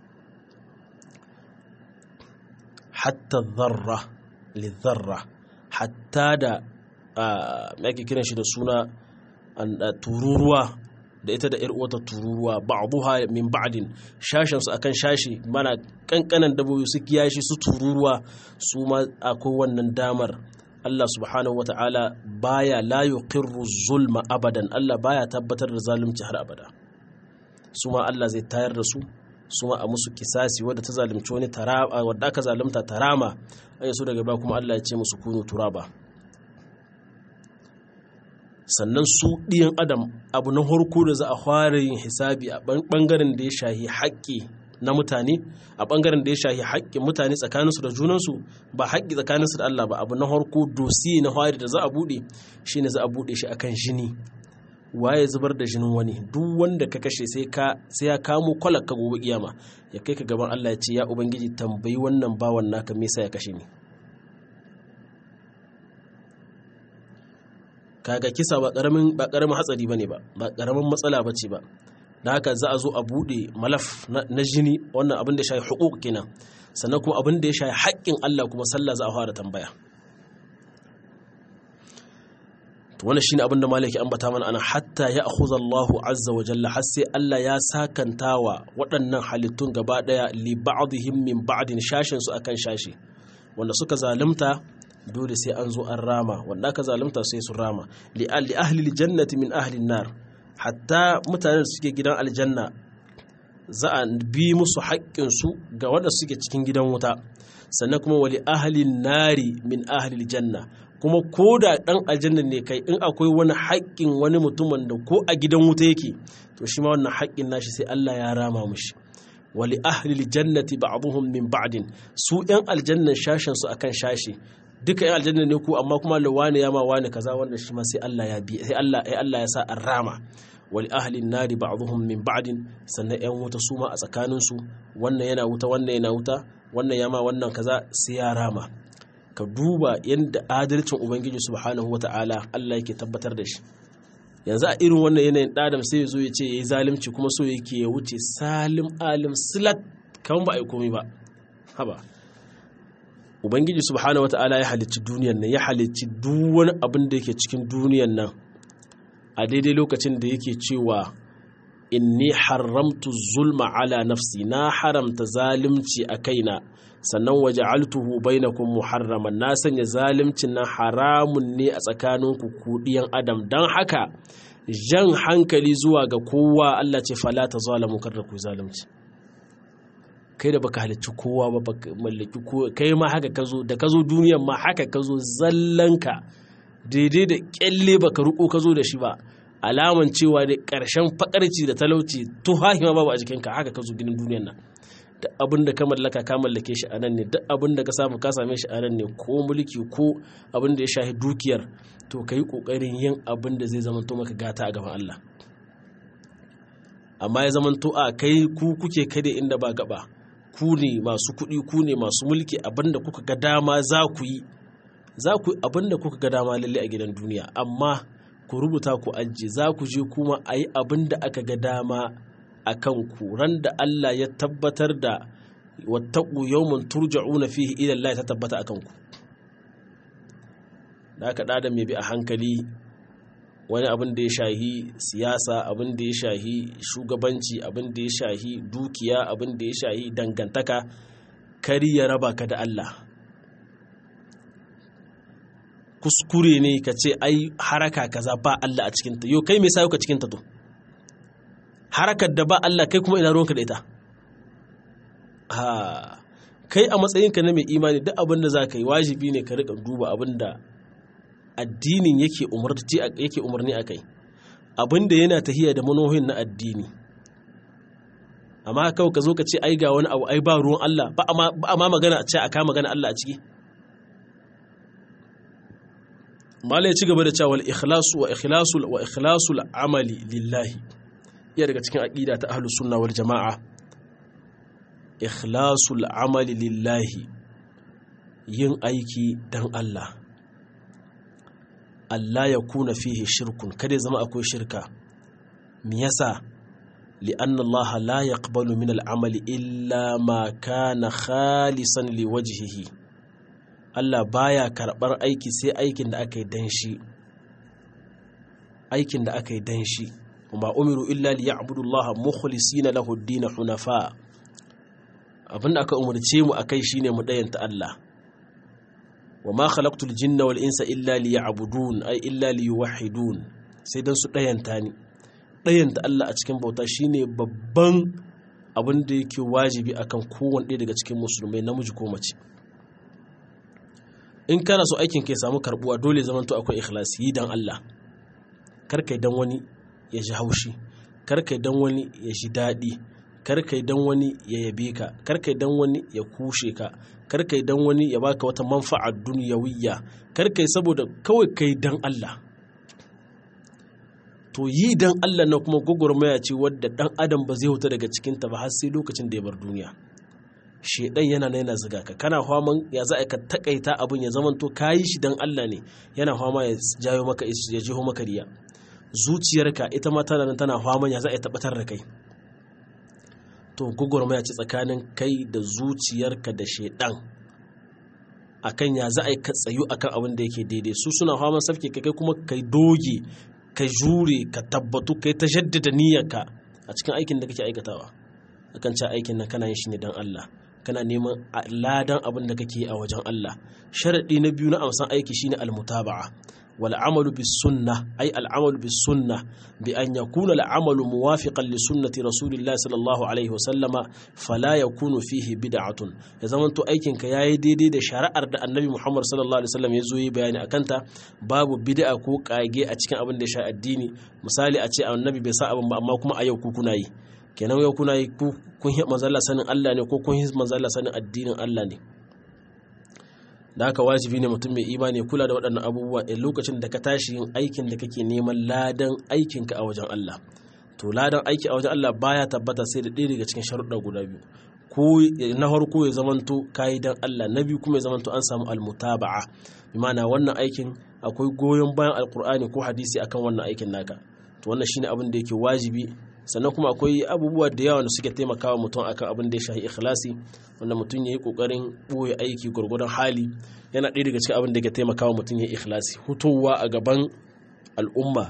hatta dharra li dharra hatta da me ake kiran shi da suna tururuwa da ita da uwata tururuwa ba'dha min ba'din shashin su akan shashi mana kankanan dabobi su kiyashi su tururuwa su ma akwai wannan damar Allah subhanahu wata'ala baya la yuqirru zulma abadan Allah baya tabbatar da zalunci har abada su ma Allah zai tayar da su su ma a musu kisasi wadda ta zalunci wani tarama wadda aka zalunta tarama ai su daga ba kuma Allah ya ce musu kunu turaba sannan su ɗiyan adam abu na harko da za a fara yin hisabi a ɓangaren da ya shahi haƙƙi na mutane a ɓangaren da ya shahi haƙƙin mutane tsakaninsu da junansu ba haƙƙi tsakaninsu da Allah ba abu na harko dosi na fari da za a buɗe shi ne za a buɗe shi akan jini waye zubar da jinin wani duk wanda ka kashe sai ya kamo kwalar ka gobe kiyama ya kai ka gaban Allah ya ce ya ubangiji tambayi wannan bawan naka me yasa ya kashe ni kaga kisa ba karamin ba karamin hatsari bane ba ba karamin matsala bace ba da haka za a zo a bude malaf na jini wannan abin da ya shafi hukuk kenan sannan kuma abin da ya shafi haƙƙin Allah kuma sallah za a fara tambaya to wannan shine abin da malaki ambata mana ana hatta ya akhudha Allahu azza wa jalla har sai Allah ya sakantawa waɗannan halittun gaba daya li ba'dihim min ba'din shashin su akan shashi wanda suka zalunta dole sai an zo an rama wanda aka zalunta sai su rama li ahli jannati min ahli nar hatta mutanen da suke gidan aljanna za a bi musu haƙƙinsu ga wanda suke cikin gidan wuta sannan kuma wali ahli nari min ahli janna kuma ko da ɗan aljanna ne kai in akwai wani haƙƙin wani mutumin da ko a gidan wuta yake to shi ma wannan haƙƙin nashi sai Allah ya rama mushi wali ahli jannati ba'dhum min ba'din su ɗan aljannan shashin su akan shashi duka yan aljanna ne ku amma kuma da wani ya ma wani kaza wanda shi ma sai Allah ya bi sai Allah ai Allah ya sa an rama wal ahli nari ba'dhum min ba'din sannan yan wuta su ma a tsakanin su wannan yana wuta wannan yana wuta wannan ya ma wannan kaza sai ya rama ka duba yadda adalcin ubangiji subhanahu wata'ala Allah yake tabbatar da shi yanzu a irin wannan yanayin ɗadam sai ya zo ya ce ya yi zalimci kuma so yake ya wuce salim alim silat kan ba a yi komai ba haba ubangiji subhanahu wata'ala ya halicci duniyan nan ya halicci duk wani abin da yake cikin duniyan nan a daidai lokacin da yake cewa inni haramtu zulma ala nafsi na haramta zalimci a kaina sannan waje altuhu bainakum muharraman na sanya zalimcin nan haramun ne a tsakaninku kudiyan adam don haka jan hankali zuwa ga kowa Allah ce fala ta zalamu kar da ku zalunci kai da baka halicci kowa ba baka mallaki kowa kai ma haka ka zo da ka zo duniyan ma haka ka zo zallanka daidai da kyalle baka ruko ka zo da shi ba alaman cewa da ƙarshen fakarci da talauci to ma babu a jikinka haka ka zo ginin duniyan nan duk abin da ka mallaka ka mallake shi a nan ne duk abin da ka samu ka same shi a nan ne ko mulki ko abin da ya shahi dukiyar to ka yi ƙoƙarin yin abin da zai zamanto maka gata a gaban Allah amma ya zamanto a kai ku kuke kade inda ba gaba ku ne masu kuɗi ku ne masu mulki abin da kuka ga dama za ku yi za ku abin da kuka ga dama lalle a gidan duniya amma ku rubuta ku ajiye za ku je kuma a yi abin da aka ga dama a kan ran da Allah ya tabbatar da wattaku yawmun turja'una fihi ila Allah ta tabbata a kanku da aka da mai bi a hankali wani abin da ya shahi siyasa abin da ya shahi shugabanci abin da ya shahi dukiya abin da ya shahi dangantaka kari ya raba ka da Allah kuskure ne ka ce ai haraka kaza ba Allah a cikinta yau kai me sa ka cikinta to harakar da ba Allah kai kuma ina ruwanka da ita ha kai a matsayinka na mai imani duk abin da za ka yi wajibi ne ka rika duba abin da addinin yake yake umarni a kai abin da yana tahiya da manohin na addini amma kawai ka zo ka ce ai ga wani abu ai ba ruwan Allah ba a ma magana a ce a kama magana Allah a ciki malai ci gaba da cewa ikhlasu wa ikhlasul wa ikhlasul amali lillahi iya daga cikin aqida ta ahlus sunna wal jamaa ikhlasul amali lillahi yin aiki don Allah Allah ya kuna fihi shirkun kada ya zama akwai shirka me yasa li'anna Allah la yaqbalu min al'amali illa ma kana khalisan liwajhihi Allah baya karbar aiki sai aikin da aka yi dan shi aikin da aka yi dan shi kuma umiru illa liya'budu Allah mukhlisina lahu ad-din hunafa abinda aka umarce mu akai shine mu dayanta Allah wa ma khalaqtul jinna wal insa illa liya'budun ay illa liyuwahhidun sai dan su dayanta ni dayanta Allah a cikin bauta shine babban abin da yake wajibi akan kowanne ɗaya daga cikin musulmai namiji ko mace in kana so aikin ka ya samu karbuwa dole zaman to akwai ikhlasi yi dan Allah kar kai dan wani ya ji haushi kar kai dan wani ya ji daɗi kar kai dan wani ya yabe ka kar kai dan wani ya kushe ka kar kai dan wani ya baka wata manfa'a duniyawiyya kar kai saboda kawai kai dan Allah to yi dan Allah na kuma gwagwarmaya ce wadda dan adam ba zai huta daga cikinta ba har sai lokacin da ya bar duniya shedan yana na yana ziga ka kana faman ya za ka takaita abin ya zamanto kayi shi dan Allah ne yana fama ya jayo maka ya jiho maka riya zuciyarka ita ma tana tana faman ya za a tabbatar da kai to gwagwarmaya ce tsakanin kai da zuciyarka da shedan akan ya za a ka tsayu akan abin da yake daidai su suna faman safke kai kuma kai doge ka jure ka tabbatu kai ta jaddada niyyarka a cikin aikin da kake aikatawa akan ci aikin nan kana yin shi ne dan Allah kana neman ladan abin da kake a wajen Allah sharadi na biyu na amsan aiki shine almutaba'a wal amalu bis sunnah ay al amalu bis sunnah bi an yakuna al amalu muwafiqan li sunnati rasulillah sallallahu alaihi wasallama fala yakunu fihi bid'atun ya zaman to aikin ka yayi daidai da shari'ar da annabi Muhammad sallallahu alaihi wasallam ya zo yi bayani akan ta babu bid'a ko kage a cikin abin da ya sha addini misali a ce annabi bai sa abin ba amma kuma a yau ku kuna yi kenan yau kuna yi kun yi manzala sanin Allah ne ko kun yi manzala sanin addinin Allah ne da haka wajibi ne mutum mai imani kula da waɗannan abubuwa a lokacin da ka tashi yin aikin da kake neman ladan aikinka a wajen Allah to ladan aiki a wajen Allah baya tabbata sai da ɗaya daga cikin sharuɗa guda biyu ko na farko ya zamanto kayi dan Allah na biyu kuma ya zamanto an samu almutaba'a bi ma'ana wannan aikin akwai goyon bayan alkur'ani ko hadisi akan wannan aikin naka to wannan shine abin da yake wajibi sannan kuma akwai abubuwa da yawa da suke taimakawa mutum akan abin da ya shahi ikhlasi wanda mutum ya yi kokarin ɓoye aiki gwargwadon hali yana ɗaya daga cikin abin da ke taimakawa mutum ya yi ikhlasi hutowa a gaban al'umma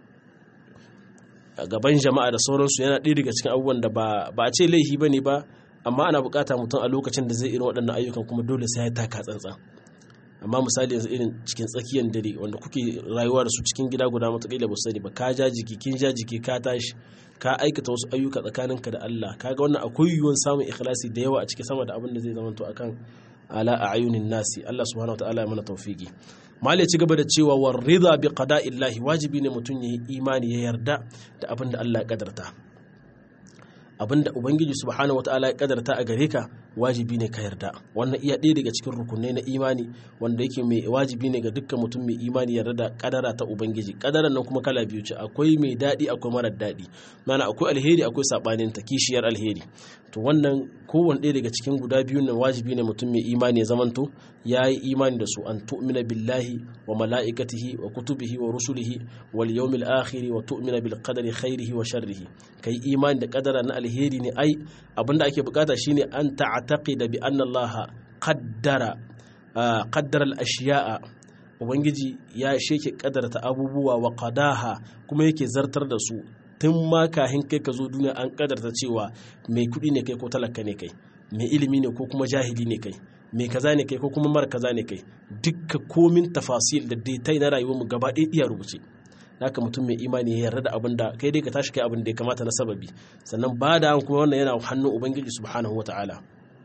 a gaban jama'a da sauransu yana ɗaya daga cikin abubuwan da ba a ce laifi ba ne ba amma ana bukata mutum a lokacin da zai irin waɗannan ayyukan kuma dole sai ya taka tsantsan amma misali yanzu irin cikin tsakiyar dare wanda kuke rayuwa da su cikin gida guda mataƙila ba sani ba ka ja jiki kin ja jiki ka tashi ka aikata wasu ayyuka tsakaninka da Allah kaga wannan akwai yiwuwar samun ikhlasi da yawa a cikin sama da abin da zai zamanto akan ala a ayunin nasi Allah subhanahu wataala ya mana tawfiki mal ya ci gaba da cewa war rida bi qada'illahi wajibi ne mutum ya yi imani ya yarda da abin da Allah ya kadarta abinda ubangiji subhanahu wataala ya kadarta a gare ka wajibi ne ka yarda wannan iya ɗaya daga cikin rukunai na imani wanda yake mai wajibi ne ga dukkan mutum mai imani yarda da kadara ta ubangiji kadaran nan kuma kala biyu ce akwai mai daɗi akwai marar daɗi mana akwai alheri akwai sabanin ta kishiyar alheri to wannan kowanne ɗaya daga cikin guda biyu nan wajibi ne mutum mai imani ya zamanto ya yi imani da su an tu'mina billahi wa mala'ikatihi wa kutubihi wa rusulihi wal yawmil akhir wa tu'mina bil qadari khairihi wa sharrihi kai imani da kadara na alheri ne ai abinda ake bukata shine an ta'taqida bi anna Allah qaddara qaddara al-ashiya'a ubangiji ya sheke kadarta abubuwa wa qadaha kuma yake zartar da su tun ma kahin kai ka zo duniya an kadarta cewa mai kudi ne kai ko talaka ne kai mai ilimi ne ko kuma jahili ne kai mai kaza ne kai ko kuma mara kaza ne kai dukka komin tafasil da dai na rayuwar mu gaba ɗaya iya rubuce haka mutum mai imani ya yarda da abin da kai dai ka tashi kai abin da ya kamata na sababi sannan ba da kuma wannan yana hannun ubangiji subhanahu wataala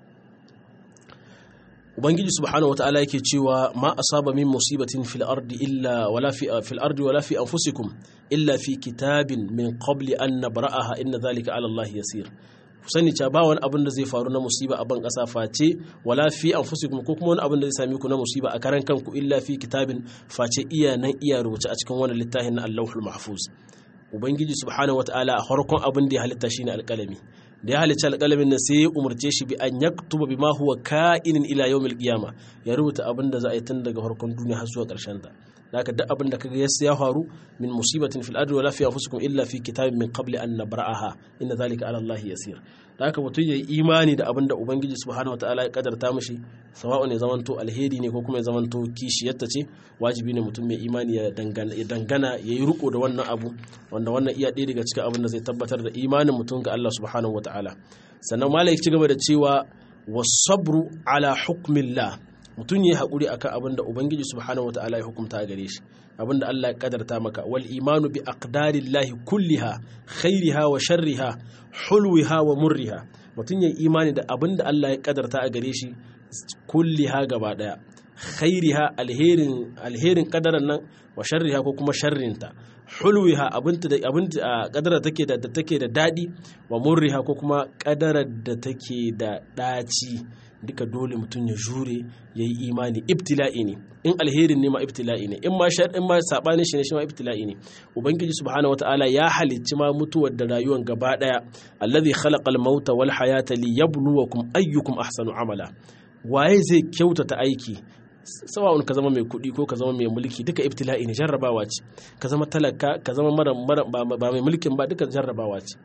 ubangiji subhanahu wataala yake cewa ma asaba min musibatin fil ardi illa wala fi fil ardi wala fi anfusikum illa fi kitabin min qabli an nabra'aha inna dhalika ala allahi yasir ku sani cewa ba wani abin da zai faru na musiba a ban ƙasa face wala fi anfusikum ko kuma wani abin da zai same ku na musiba a karan kanku illa fi kitabin face iya nan iya rubuce a cikin wani littafin na Allahul Mahfuz ubangiji subhanahu wataala a farkon abin da ya halitta shine alƙalami da ya halicci alƙalamin nan sai ya umarce shi bi an yaktuba bima huwa ka'inin ila yawmil qiyama ya rubuta abin da za a yi tun daga farkon duniya har zuwa ƙarshen ta haka duk abin da kaga ya faru min musibatin fil ardi wala fi anfusikum illa fi kitabin min qabli an nabra'aha inna zalika ala allahi yasir da haka mutum yayi imani da abin da ubangiji subhanahu wataala ya kadarta mishi sawa'u ne zamanto alheri ne ko kuma ya zamanto kishiyarta ce wajibi ne mutum mai imani ya dangana ya dangana yayi riko da wannan abu wanda wannan iya ɗaya daga cikin abin da zai tabbatar da imanin mutum ga Allah subhanahu wataala sannan malai ci gaba da cewa wasabru ala hukmillah mutum ya haƙuri akan abin da ubangiji subhanahu wataala ya hukunta gare shi abin da Allah ya kadarta maka wal imanu bi aqdarillahi kulliha khairiha wa sharriha hulwiha wa murriha mutum ya imani da abin da Allah ya kadarta a gare shi kulliha gaba daya khairiha alherin alherin kadaran nan wa sharriha ko kuma sharrinta hulwiha abinta da abinta kadara take da take da dadi wa murriha ko kuma kadarar da take da daci duka dole mutum ya jure ya yi imani ibtila'i ne in alherin ne ma ibtila'i ne in ma shar in ma sabanin shi ne shi ma ibtila'i ne ubangiji subhanahu wataala ya halicci ma mutuwar da rayuwar gaba daya allazi khalaqal mauta wal hayata liyabluwakum ayyukum ahsanu amala waye zai kyautata aiki sawa'un ka zama mai kuɗi ko ka zama mai mulki duka ibtila'i ne jarrabawa ce ka zama talaka ka zama mara ba mai mulkin ba duka jarrabawa ce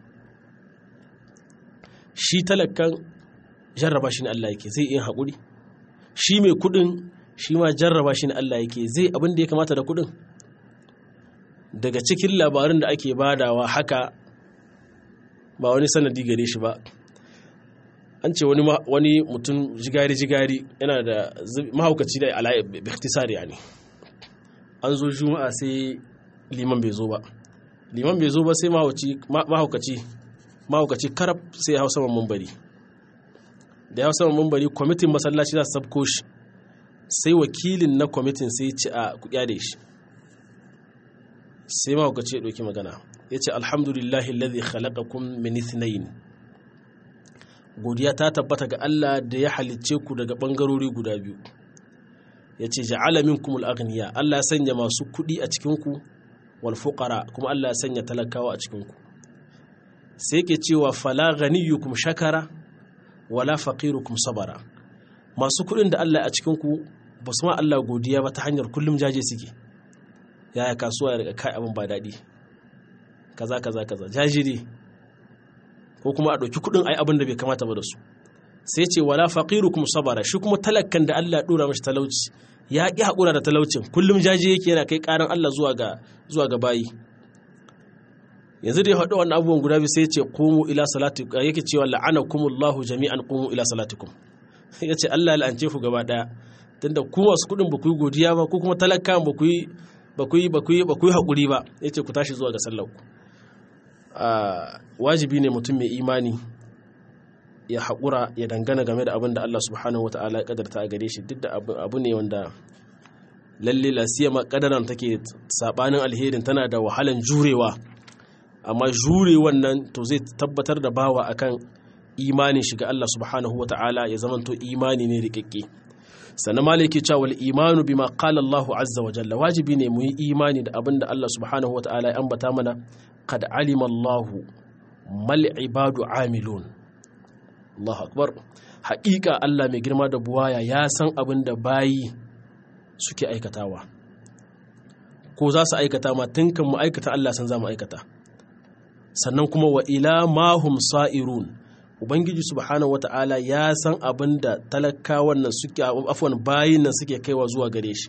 shi talakan jarraba shi ne Allah yake zai yin haƙuri shi mai kuɗin shi ma jarraba shi ne Allah yake zai abin da ya kamata da kuɗin daga cikin labarin da ake badawa haka ba wani sanadi gare shi ba an ce wani mutum jigari-jigari yana da mahaukaci da ala'i biktisari ne an zo juma'a sai liman bai zo ba liman bai zo ba sai mahaukaci mahaukaci karab sai ya hau saman mambari da ya hau saman mambari kwamitin masallaci za su sabko shi sai wakilin na kwamitin sai ci a kuɗya da shi sai mahaukaci ya ɗauki magana ya ce alhamdulillahi lalzi khalaqakum min ithnain godiya ta tabbata ga Allah da ya halicce ku daga ɓangarori guda biyu ya ce ja'ala minkum al-aghniya Allah ya sanya masu kuɗi a cikinku wal fuqara kuma Allah ya sanya talakawa a cikinku sai ke cewa fala ghaniyukum shakara wala faqirukum sabara masu kuɗin da Allah a cikinku ba su ma Allah godiya ba ta hanyar kullum jaje suke yaya kasuwa ya riga kai abin ba daɗi kaza kaza kaza jajiri ko kuma a ɗauki kuɗin ai abin da bai kamata ba da su sai ce wala faqiru kuma sabara shi kuma talakkan da Allah ya dora mashi talauci ya ƙi haƙura da talaucin kullum jaje yake yana kai ƙaran Allah zuwa ga zuwa ga bayi yanzu da ya haɗu wannan abubuwan guda biyu sai ya ce qumu ila salatikum yake cewa la'anakumullahu jami'an qumu ila salatikum ya ce Allah la'ance ku gaba ɗaya tunda ku masu kuɗin ba ku yi godiya ba ko kuma talakkan ba ku yi ba ku yi ba ku yi ba ku yi haƙuri ba ya ce ku tashi zuwa ga sallar ku wajibi ne mutum mai imani ya haƙura ya dangana game da abin da Allah subhanahu wata'ala ya kadarta a gare shi duk da abu ne wanda lalle lasiyama kadaran take sabanin alherin tana da wahalan jurewa amma jure wannan to zai tabbatar da bawa akan imanin shiga Allah subhanahu wata'ala ya zamanto imani ne rikakke sannan malaki cewa wal imanu bima qala Allahu azza wa jalla wajibi ne mu yi imani da abin da Allah subhanahu wata'ala ya ambata mana qad alima Allahu mal ibadu amilun Allahu akbar haƙiƙa Allah mai girma da buwaya ya san abin da bayi suke aikatawa ko za su aikata ma tun kan mu aikata Allah san za mu aikata sannan kuma wa ila mahum sa'irun ubangiji subhanahu wata'ala ya san abin da talakawan nan suke afwan bayin nan suke kaiwa zuwa gare shi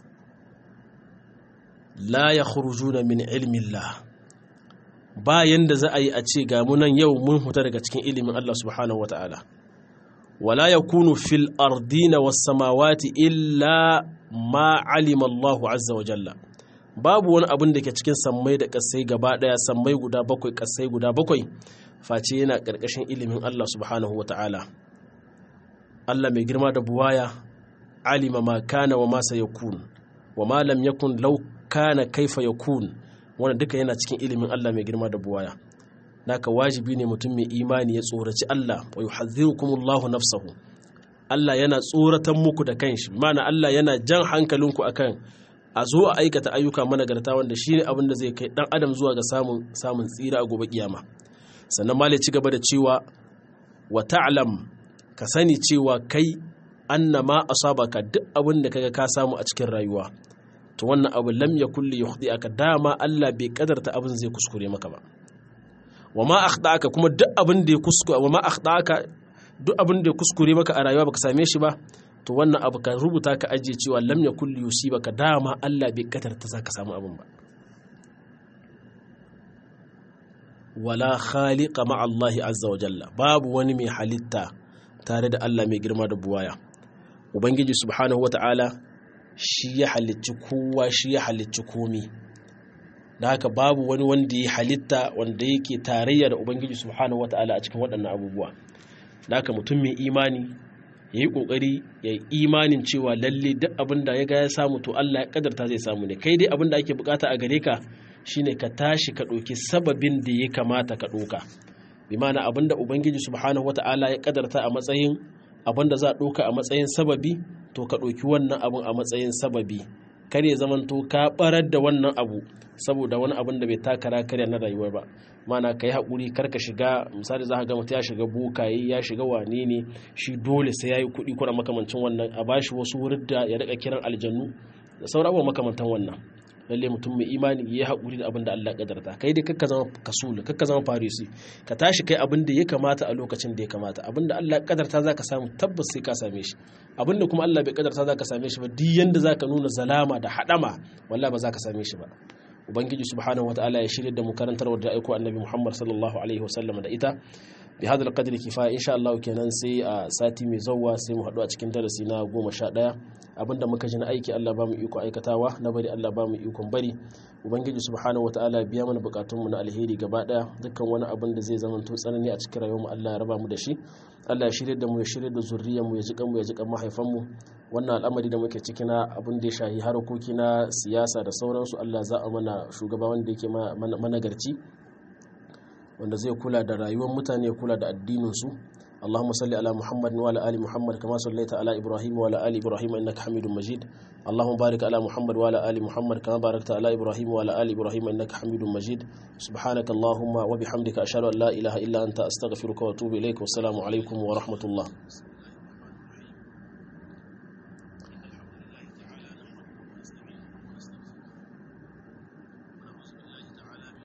la yakhrujuna min ilmillah bayan da za a yi a ce ga munan yau mun huta daga cikin ilimin Allah subhanahu wata'ala wala yakunu fil ardina was samawati illa ma alima Allahu azza wa jalla babu wani abin da ke cikin sammai da kasai gaba daya sammai guda bakwai kasai guda bakwai face yana karkashin ilimin Allah subhanahu wata'ala Allah mai girma da buwaya alima ma kana wa ma sayakun wa ma lam yakun law kana kaifa yakun wannan duka yana cikin ilimin Allah mai girma da buwaya naka wajibi ne mutum mai imani ya tsoraci Allah wa yuhadhdhirukumullahu nafsahu Allah yana tsoratan muku da kanshi mana Allah yana jan hankalinku akan a zo a aikata ayyuka managarta wanda shine abin da zai kai dan adam zuwa ga samun samun tsira a gobe kiyama sannan mali ci gaba da cewa wa ta'lam ka sani cewa kai annama asabaka duk abin da kaga ka samu a cikin rayuwa to wannan abu lam yakul li yukhdi'aka dama Allah bai kadarta abin zai kuskure maka ba wa ma akhda'aka kuma duk abin da ya kuskure wa ma akhda'aka duk abin da ya kuskure maka a rayuwa baka same shi ba to wannan abu ka rubuta ka ajiye cewa lam yakul li yusibaka dama Allah bai kadarta zaka samu abin ba wala khaliqa ma Allah azza wa jalla babu wani mai halitta tare da Allah mai girma da buwaya ubangiji subhanahu wata'ala shi ya halicci kowa shi ya halicci komi da haka babu wani wanda ya halitta wanda yake tarayya da ubangiji subhanahu wata'ala a cikin waɗannan abubuwa da haka mutum mai imani ya yi ƙoƙari ya yi imanin cewa lalle duk abin da ya ga ya samu to Allah ya kadarta zai samu ne kai dai abin da ake bukata a gare ka shine ka tashi ka ɗauki sababin da ya kamata ka ɗauka bi ma'ana abin da ubangiji subhanahu wata'ala ya kadarta a matsayin abin da za a ɗauka a matsayin sababi to ka ɗauki wannan abin a matsayin sababi kar ya zamanto ka barar da wannan abu saboda wani abin da bai takara karya na rayuwa ba mana ka yi haƙuri kar ka shiga misali za ka ga mutum ya shiga bokaye ya shiga wane ne shi dole sai ya yi kuɗi kuna makamancin wannan a bashi wasu wurin da ya riƙa kiran aljannu da sauran abubuwa makamantan wannan lalle mutum mai imani ya haƙuri da abin da Allah kadarta kai dai kakka zama kasulu kakka zama farisi ka tashi kai abin da ya kamata a lokacin da ya kamata abin da Allah kadarta zaka samu tabbas sai ka same shi abin da kuma Allah bai kadarta zaka same shi ba duk yanda zaka nuna zalama da hadama wallahi ba zaka same shi ba ubangiji subhanahu wataala ya shirya da mu karantar da aiko annabi Muhammad sallallahu alaihi wasallam da ita bi hadal qadri kifaya insha Allah kenan sai a sati mai zawwa sai mu haɗu a cikin darasi na goma sha ɗaya abinda muka ji na aiki Allah ba mu iko aikatawa na bari Allah ba mu ikon bari ubangiji subhanahu wataala biya mana bukatunmu na alheri gaba ɗaya dukkan wani abin da zai zama to tsanani a cikin rayuwarmu Allah ya raba mu da shi Allah ya shirya da mu ya shirya da zuriyar mu ya ji mu ya ji kan mahaifan mu wannan al'amari da muke ciki na abin da ya shahi harkoki na siyasa da sauransu Allah za a mana shugaba wanda yake managarci wanda zai kula da rayuwar mutane ya kula da addinin su اللهم صل على محمد وعلى ال محمد كما صليت على ابراهيم وعلى ال ابراهيم انك حميد مجيد اللهم بارك على محمد وعلى ال محمد كما باركت على ابراهيم وعلى ال ابراهيم انك حميد مجيد سبحانك اللهم وبحمدك اشهد ان لا اله الا انت استغفرك واتوب اليك والسلام عليكم ورحمه الله